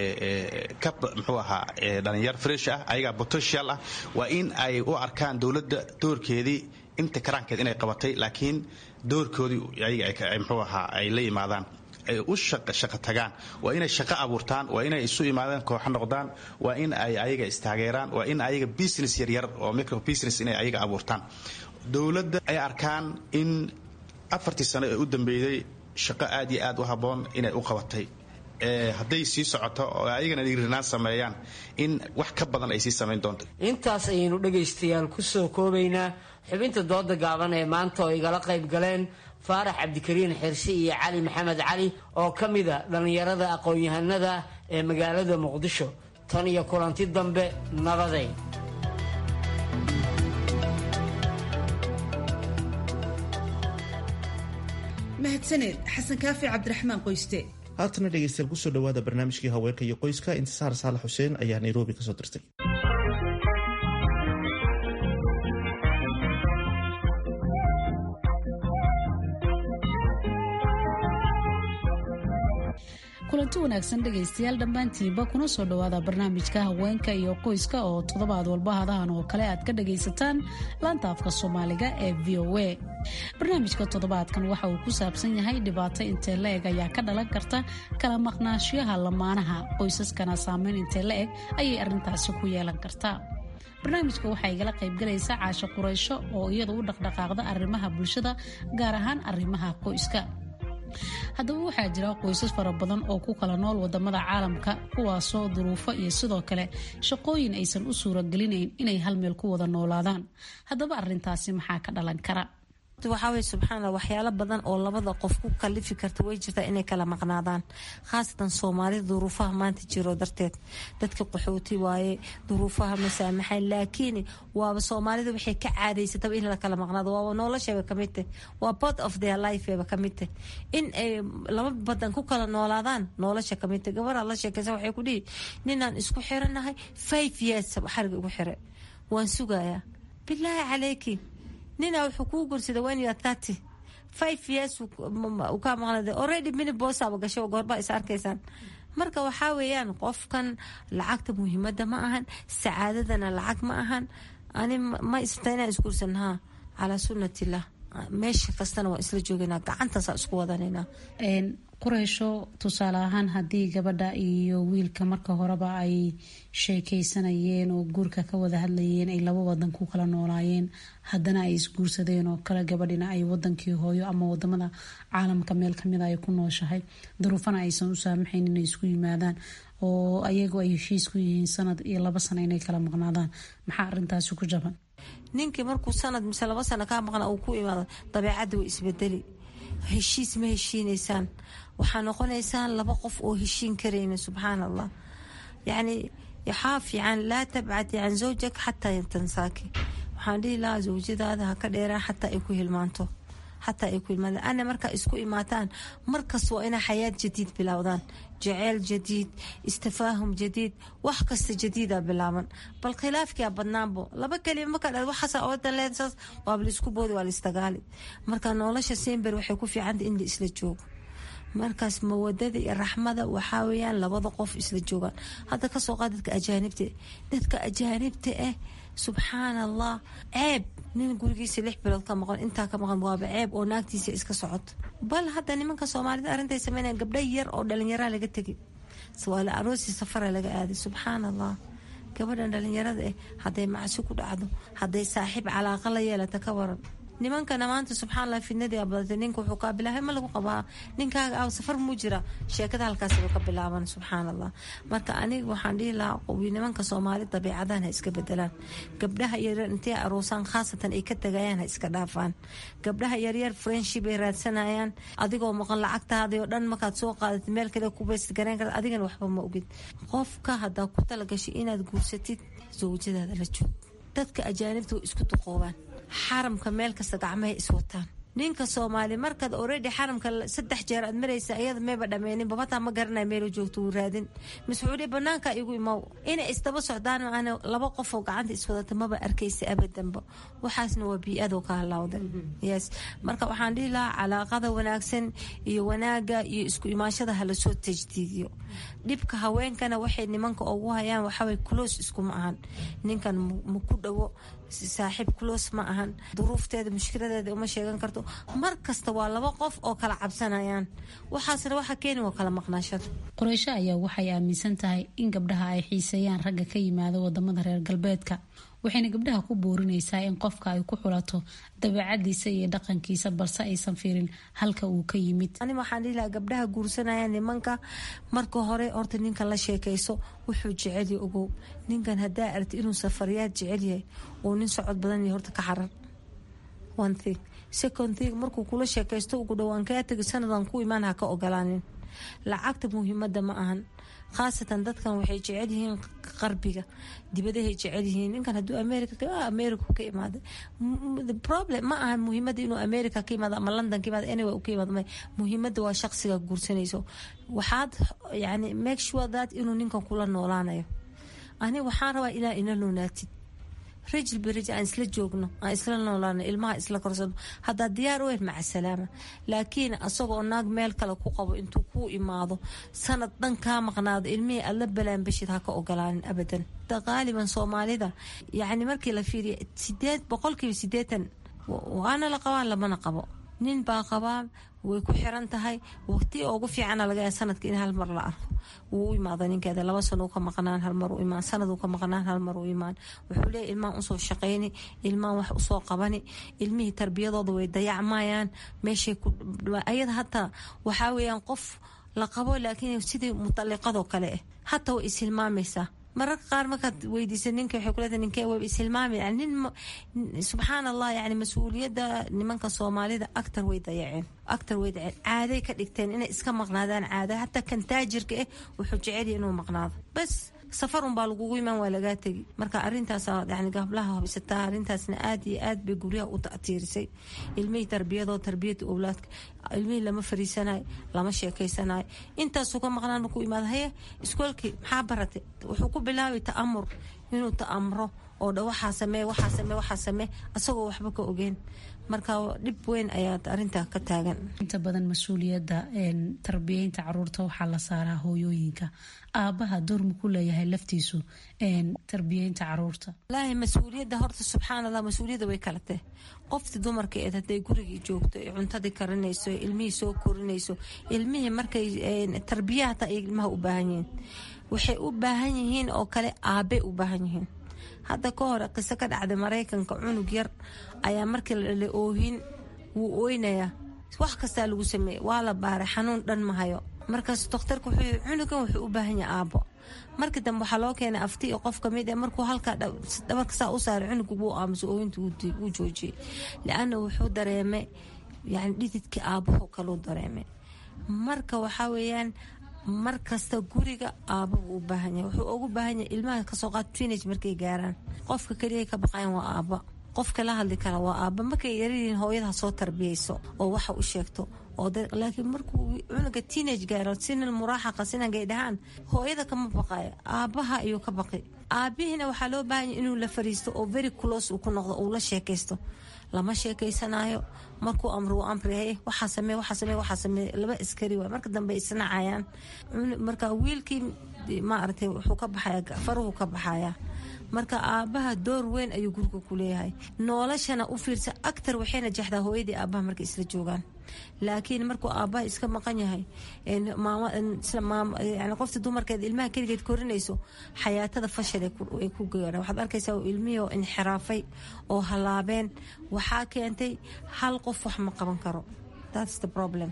ka muxuu ahaa dhalinyar fresh ah ayagaa potential ah waa in ay u arkaan dowladda doorkeedii inta karaankeed inay qabatay laakiin doorkoodii ayaga muxuu ahaa ay la yimaadaan ay u shaqo tagaan waa inay shaqo abuurtaan waa inay isu imaadaan kooxo noqdaan waa in ay ayaga istaageeraan waa in ayaga business yaryar oo micro business inay ayaga abuurtaan dowladda ay arkaan in afartii sano ee u dambeeyey shaqo aad iyo aad u habboon inay u qabatay hadday sii socoto oo ayagana dhiirinaan sameeyaan in wax ka badan ay sii samayn doonto
intaas ayaynu dhegaystayaal ku soo koobaynaa xubinta dooda gaaban ee maanta oo igala qayb galeen faarax cabdikariin xirsi iyo cali maxamed cali oo ka mida dhallinyarada aqoon-yahanada ee magaalada muqdisho tan iyo kulanti dambe nabaday
mahadsaneed xasan kaafi cabdiraxmaan qoyste
haatana dhegeystayaal kusoo dhawaada barnaamijkii haweenka iyo qoyska intisaar saalax xuseen ayaa nairobi kasoo dirtay
kulanti wanaagsan dhegaystayaal dhammaantiinba kuna soo dhowaada barnaamijka haweenka iyo qoyska oo toddobaad walba hadahan oo kale aad ka dhagaysataan laanta afka soomaaliga ee v o a barnaamijka toddobaadkan waxa uu ku saabsan yahay dhibaato intee la eg ayaa ka dhalan karta kala maqnaashiyaha lamaanaha qoysaskana saameyn intee la eg ayay arrintaasi ku yeelan kartaa barnaamijka waxaa igala qaybgalaysa caasho quraysho oo iyadu u dhaqdhaqaaqda arrimaha bulshada gaar ahaan arrimaha qoyska haddaba waxaa jira qoysas fara badan oo ku kala nool wadamada caalamka kuwaasoo duruufo iyo sidoo kale shaqooyin aysan u suuragelinayn inay hal meel ku wada noolaadaan haddaba arintaasi maxaa ka dhalan kara
waxaa weye subxaanalla waxyaalo badan oo labada qof ku kalifi karta way jirtaa inay kala maqnaadaan khaasatan soomaalida duruufaha maanta jiro darteed dadka qaxooti waaye duruufaha masaamaxayn laakiin waaba soomaalida waxay ka caadaysataba in la kala maqnaado waaba noloshayba kamid tah waa part of their lifeba kamid tah in ay laba badan ku kala noolaadaan nolosha kamid tah gabaraa la sheekaysa waxay ku dhihi ninaan isku xiranahay five years xariga igu xire waan sugayaa bilaahi calayki nina wuxuu kuu gursada when you are thirty five years uu kaa maqnada already mini boosaba gasho goorbaa is arkaysaan marka waxaa weeyaan qofkan lacagta muhiimada ma ahan sacaadadana lacag ma ahan ani ma istaa inaan isguursan haa calaa sunnatillah meesha kastana waan isla joogaynaa gacantaasa isku wadanayna
qureysho tusaale ahaan haddii gabadha iyo wiilka marka horeba ay sheekeysanayeen oo guurka ka wada hadlayeen ay laba wadan ku kala noolaayeen haddana ay isguursadeen oo kale gabadhina ay wadankii hooyo ama wadamada caalamka meel kamida ay ku nooshahay duruufana aysan u saamaxayn inay isku yimaadaan oo ayagu ay heshiis ku yihiin sanad iyo laba sano inay kala maqnaadaan maxaa arintaasi ku jaban
ninkii markuu sanad mise laba sano kaa maqna uu ku imaado dabeecadda way isbedeli heshiis ma heshiinaysaan waxaa noqonaysaan laba qof oo heshiin karayna subxaan allah yacni waxaa fiican laa tabcati can zawjak xataa tansaaki waxaan dhihi lahaa zawjadaada ha ka dheeraan xataa ay ku hilmaanto xataa ay ku hilmaanto ana markaa isku imaataan markas waa inaa xayaad jadiid bilowdaan jaceyl jadiid istafaahum jadiid wax kasta jadiida bilaaban bal khilaafkia badnaanbo laba kelima markaa dha waxaasa oodan leedasaas waaba laisku boodi waa laistagaali marka nolosha simber waxay ku fiicanta in la isla joogo markaas mawadada iyo raxmada waxaa weyaan labada qof isla joogaan hadda kasoo qaad dadka ajaanibta dadka ajaanibta ah subxaan allah ceeb nin gurigiisa lix bilood ka maqan intaa ka maqan waaba ceeb oo naagtiisa iska socoto bal hadda nimanka soomaalida arintay sameynaya gabdha yar oo dhalinyaraa laga tegi waala aroosi safara laga aaday subxaan allah gabadhan dhalinyarada ah hadday macsi ku dhacdo hadday saaxiib calaaqa la yeelata ka waran nimankana maanta subxaanallah fidnadii badatay ninka wuxuu kaa bilaabay ma lagu qabaa ninkaaga aw safar muu jira sheekada halkaasba ka bilaaban subxaan allah marka aniga waxaan dhihi lahaa nimanka soomaali dabiicadahan ha iska bedelaan gabdhaha yaryar intay aroosaan khaasatan ay ka tagayaan ha iska dhaafaan gabdhaha yaryar friendship ay raadsanayaan adigoo maqan lacagtaadii oo dhan markaad soo qaadatid meel kale kubayst gareen karta adigana waxba ma ogid qofka haddaa ku talagashay inaad guursatid zawjadaada la joog dadka ajaanibta way isku duqoobaan xaramka meel kasta gacmahay iswataan ninka soomaali markaad oredi xaramka saddex jeer aad maraysa ayada mayba dhameynin babataa ma garanay meelu joogto wuu raadin mascuudi banaanka igu imow inay isdaba socdaan aan laba qofoo gacanta iswadata maba arkaysa abadanba waxaasna waa bii-adoo ka halawda yes marka waxaan dhihi lahaa calaaqada wanaagsan iyo wanaaga iyo isku imaashada halasoo tajdiidiyo dhibka haweenkana waxay nimanka ugu hayaan waxaway close iskuma ahan ninkan ma ku dhawo saaxiib close ma ahan duruufteeda mushkiladeeda uma sheegan karto mar kasta waa laba qof oo kala cabsanayaan waxaasna waxa keeni waa kala maqnaashada
qoreysho ayaa waxay aaminsan tahay in gabdhaha ay xiiseeyaan ragga ka yimaada wadamada reer galbeedka waxayna gabdhaha ku boorinaysaa in qofka ay ku xulato dabeecadiisa iyo dhaqankiisa balse aysan fiirin halka uu ka yimid
ani waxaan dhihi lahaa gabdhaha guursanaya nimanka marka hore horta ninkan la sheekayso wuxuu jecel ya ogow ninkan haddaa aragti inuu safariyaad jecel yahay oo nin socod badan yahay horta ka xarar one thing second thing markuu kula sheekaysto ugu dhowaan kaa tegi sanadan ku imaan ha ka ogolaanin lacagta muhiimada ma ahan khaasatan dadkan waxay jecel yihiin qarbiga dibadahay jecel yihiin ninkan haduu america america ka imaada problem ma ahan muhiimada inuu america ka imaado ama london ka imaado anyway ka imaado muhiimada waa shaqsiga guursanayso waxaad yani make sure that inuu ninkan kula noolaanayo ani waxaan rabaa inaa ina noonaatid rajil berij aan isla joogno aan isla noolaano ilmaha isla korsano haddaa diyaar u maca salaama laakiin asagoo naag meel kale ku qabo intuu kuu imaado sanad dhan kaa maqnaado ilmihii aad la balaanbashid ha ka ogolaanin abadan qaaliban soomaalida yacni markii la fiiriya sideed boqolkiiba sideetan waana la qabaan lamana qabo nin baa qabaa way ku xiran tahay waqti ugu fiicana laga yaaba sanadka in hal mar la arko wuu u imaada ninkeeda laba sano u ka maqnaan hal mar u imaan sanad uu ka maqnaan hal mar u imaan wuxuu leeyahy ilmahan usoo shaqayni ilmahan wax usoo qabani ilmihii tarbiyadooda way dayacmayaan meeshay ku ayada hataa waxaa weeyaan qof la qabo laakiin sidii mutaliqadoo kale ah hataa way ishilmaamaysaa mararka qaar markaad weydiisa ninka waxay kuleedahay ninkee wayba ishilmaami yani nin subxaan allah yani mas-uuliyadda nimanka soomaalida actar way dayaceen actar way dayaceen caaday ka dhigteen inay iska maqnaadaan caada hataa kan taajirka ah wuxuu jecel inuu maqnaado bas safar unbaa lagugu imaan waa lagaa tegi marka arintaas yani gablaha hubsataa arintaasna aad iyo aad bay guryaha u ta'tiirisay ilmihii tarbiyadoo tarbiyada owlaadka ilmihii lama fariisanayo lama sheekeysanayo intaasuu ka maqnaan ku imaada haye iskoolkii maxaa baratay wuxuu ku bilaabay ta'amur inuu ta'amro oo dha waxaa samee waxaa samee waxaa samee asagoo waxba ka ogeen marka dhib weyn ayaa arintaa ka taagan
inta badan mas-uuliyadda tarbiyeynta caruurta waxaa la saaraa hooyooyinka aabaha doorma ku leeyahay laftiisu tarbiyeynta caruurta
walaahi mas-uuliyadda horta subxaan allah mas-uuliyadda way kala tahay qofti dumarka eed hadday gurigii joogto ee cuntadii karinayso ilmihii soo korinayso ilmihii markay tarbiya hataa ay ilmaha u baahan yihiin waxay u baahan yihiin oo kale aabe u baahan yihiin hadda ka hore qiso ka dhacday maraykanka cunug yar ayaa markii la dhalay oohin wuu ooynayaa wax kastaa lagu sameeyey waa la baaray xanuun dhan mahayo markaas dokhtarka wuxuu yii cunugan wuxuu u baahan yahay aabo markii dambe waxaa loo keenay afti iyo qof kamid markuu halkaa dhabarka saa u saaray cunugu wuu aamuso ooyinta wuu joojiyey liana wuxuu dareemay yani dhididkii aabaho kaluu dareemay marka waxaa weeyaan mar kasta guriga aababa u baahan yahay wuxuu ugu baahan yahay ilmaha kasoo qaad teenage markay gaaraan qofka keliya ka baqayan waa aaba qofka la hadli kara waa aaba markay yaryihiin hooyada soo tarbiyeyso oo waxa u sheegto laakiin markuu cunuga teenage gaaro sinal muraaxaqa sinangay dhahaan hooyada kama baqayo aabaha ayuu ka baqi aabihiina waxaa loo baahanya inuu la fariisto oo very close uu ku noqdo uu la sheekaysto lama sheekaysanayo markuu amro uu amrihay waxaa samee waxaa samee waxaa samee laba askari waay marka dambe isnacayaan marka wiilkii maaragtay wuxuu ka baxaya faruhu ka baxaya marka aabaha door weyn ayuu guriga ku leeyahay noolashana u fiirsa actar waxayna jexdaa hooyadii aabaha markay isla joogaan laakiin markuu aabaha iska maqan yahay yani qofta dumarkeed ilmaha keligeed korinayso xayaatada fashal ay ku gaaraan waxaad arkaysaa ilmihii oo inxiraafay oo halaabeen waxaa keentay hal qof wax ma qaban karo that's the problem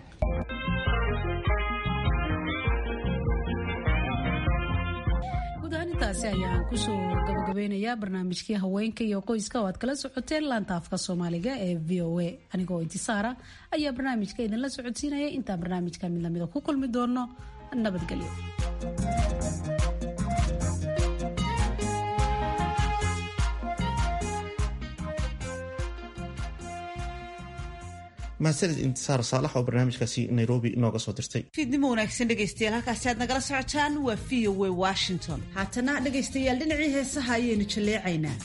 intaasi ayaan kusoo gabagabeynayaa barnaamijkii haweenka iyo qoyska oo aad kala socoteen laanta afka soomaaliga ee v o a anigoo intisaara ayaa barnaamijka idinla socodsiinaya intaan barnaamijka mid lamida ku kulmi doono nabadgelyo
mahadsanid intisaar saalax oo barnaamijkaasi nairobi inooga soo dirtay
fiidnimo wanaagsan dhegaystayaal halkaasi aad nagala socotaan waa v o a washington haatana dhegaystayaal dhinacii heesaha ayaynu jalleecaynaa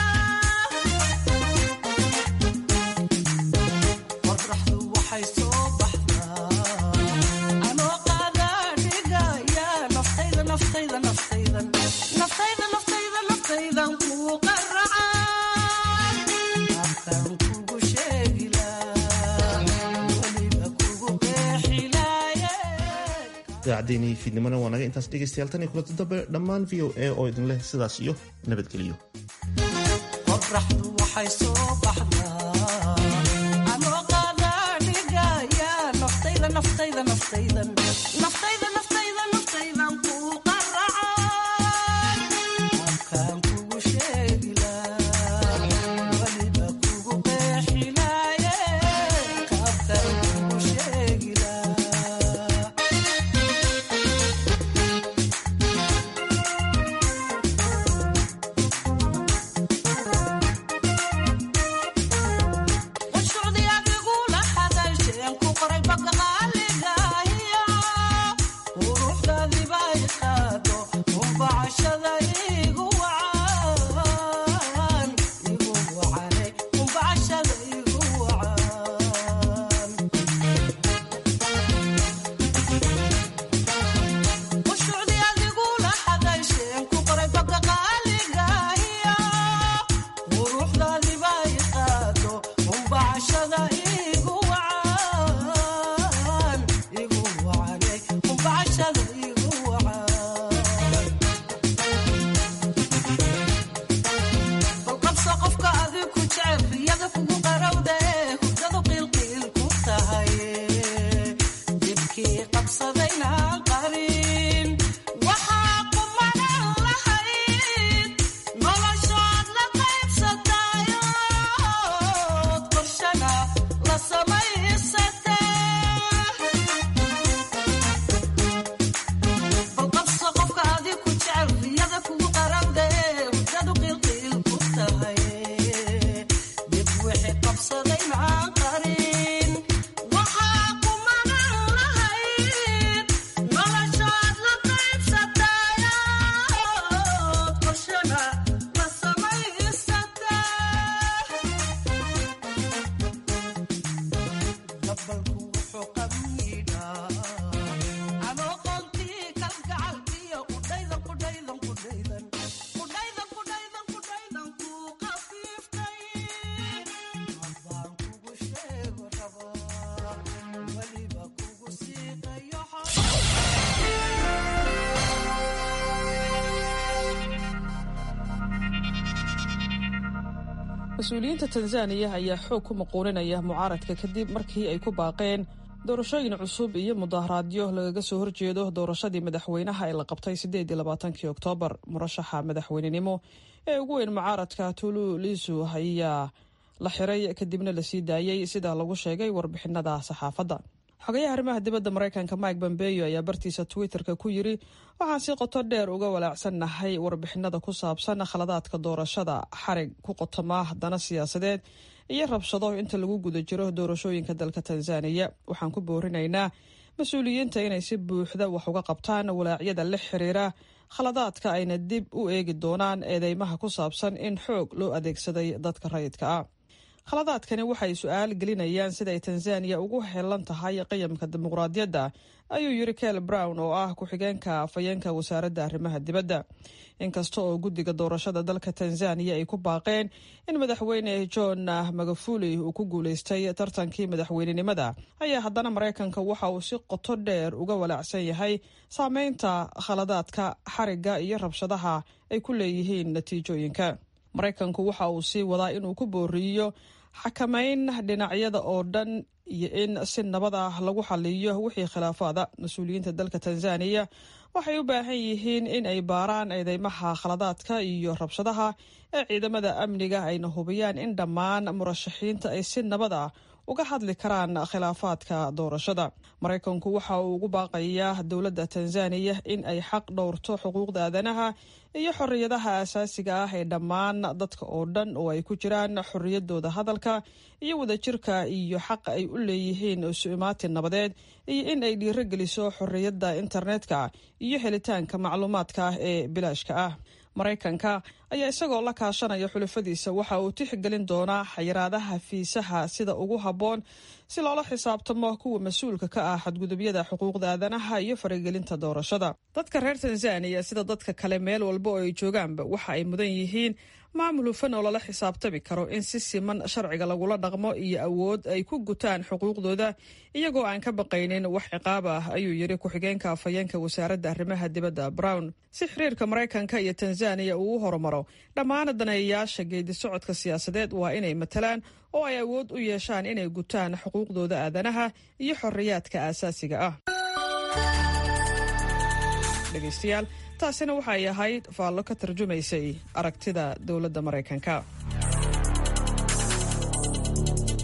waxay soo
idaacaddeenii fiidnimona waa naga intaas dhegaystayaal tan iyo kulanti dambe dhammaan v o a oo idin leh sidaas iyo nabadgeliyo
qoraxdu waxay soo baxdaa anoo qaadaadhigaya naftayda naftayda naftaydan naftayda naftayda naftaydan ku qaracay afkaan kugu sheegilaa weliba kugu qeexilaaye kaafkaan kugu sheegilaa
mas-uuliyiinta tanzaniya ayaa xoog ku maquuninaya mucaaradka kadib markii ay ku baaqeen doorashooyin cusub iyo mudaharaadyo lagaga soo horjeedo doorashadii madaxweynaha ee la qabtay sideedii labaatankii oktoobar murashaxa madaxweynenimo ee ugu weyn mucaaradka tulu lisu ayaa la xiray kadibna lasii daayey sida lagu sheegay warbixinada saxaafadda xogayaha arrimaha dibadda maraykanka mike bombeyo ayaa bartiisa twitterka ku yiri waxaan si qoto dheer uga walaacsannahay warbixinada ku saabsan khaladaadka doorashada xarig ku qotoma dana siyaasadeed iyo rabshado inta lagu guda jiro doorashooyinka dalka tanzaniya waxaan ku boorinaynaa mas-uuliyiinta inay si buuxda wax uga qabtaan walaacyada la xiriira khaladaadka ayna dib u eegi doonaan eedeymaha ku saabsan in xoog loo adeegsaday dadka rayidka ah khaladaadkani waxay su-aal gelinayaan siday tanzaniya ugu helan tahay qiyamka dimuqraadiyadda ayuu yiri kel brown oo ah ku-xigeenka afhayeenka wasaaradda arrimaha dibadda inkasta oo guddiga doorashada dalka tanzaniya ay ku baaqeen in madaxweyne john magafuli uu ku guuleystay tartankii madaxweynenimada ayaa haddana maraykanka waxa uu si qoto dheer uga walaacsan yahay saameynta khaladaadka xarigga iyo rabshadaha ay ku leeyihiin natiijooyinka maraykanku waxa uu sii wadaa inuu ku booriyo xakamayn dhinacyada oo dhan iyo in si nabad ah lagu xaliyo wixii khilaafaada mas-uuliyiinta dalka tanzaniya waxay u baahan yihiin in ay baaraan eedeymaha khaladaadka iyo rabshadaha ee ciidamada amniga ayna hubiyaan in dhammaan murashaxiinta ay si nabad ah uga hadli karaan khilaafaadka doorashada maraykanku waxa uu ugu baaqayaa dowladda tanzaniya in ay xaq dhowrto xuquuqda aadanaha iyo xorriyadaha asaasiga ah ee dhammaan dadka oo dhan oo ay ku jiraan xorriyadooda hadalka iyo wadajirka iyo xaqa ay u leeyihiin isu-imaatin nabadeed iyo in ay dhiirogeliso xorriyadda internetka iyo helitaanka macluumaadka ah ee bilaashka ah maraykanka ayaa isagoo la kaashanaya xulafadiisa waxa uu tixgelin doonaa xayiraadaha fiisaha sida ugu habboon si loola xisaabtamo kuwa mas-uulka ka ah xadgudubyada xuquuqda aadanaha iyo faragelinta doorashada dadka reer tanzaniya sida dadka kale meel walba oo ay joogaanba waxa ay mudan yihiin maamul hufan oo lala xisaabtami karo in si siman sharciga lagula dhaqmo iyo awood ay ku gutaan xuquuqdooda iyagoo aan ka baqaynin wax ciqaab ah ayuu yidhi ku-xigeenka afhayeenka wasaaradda arrimaha dibadda brown si xiriirka maraykanka iyo tanzaniya uu u horumaro dhammaan daneeyayaasha geedi socodka siyaasadeed waa inay matalaan oo ay awood u yeeshaan inay gutaan xuquuqdooda aadanaha iyo xorriyaadka aasaasiga ah dhegaystayaal taasina waxay ahayd faallo ka tarjumaysay aragtida dowladda maraykanka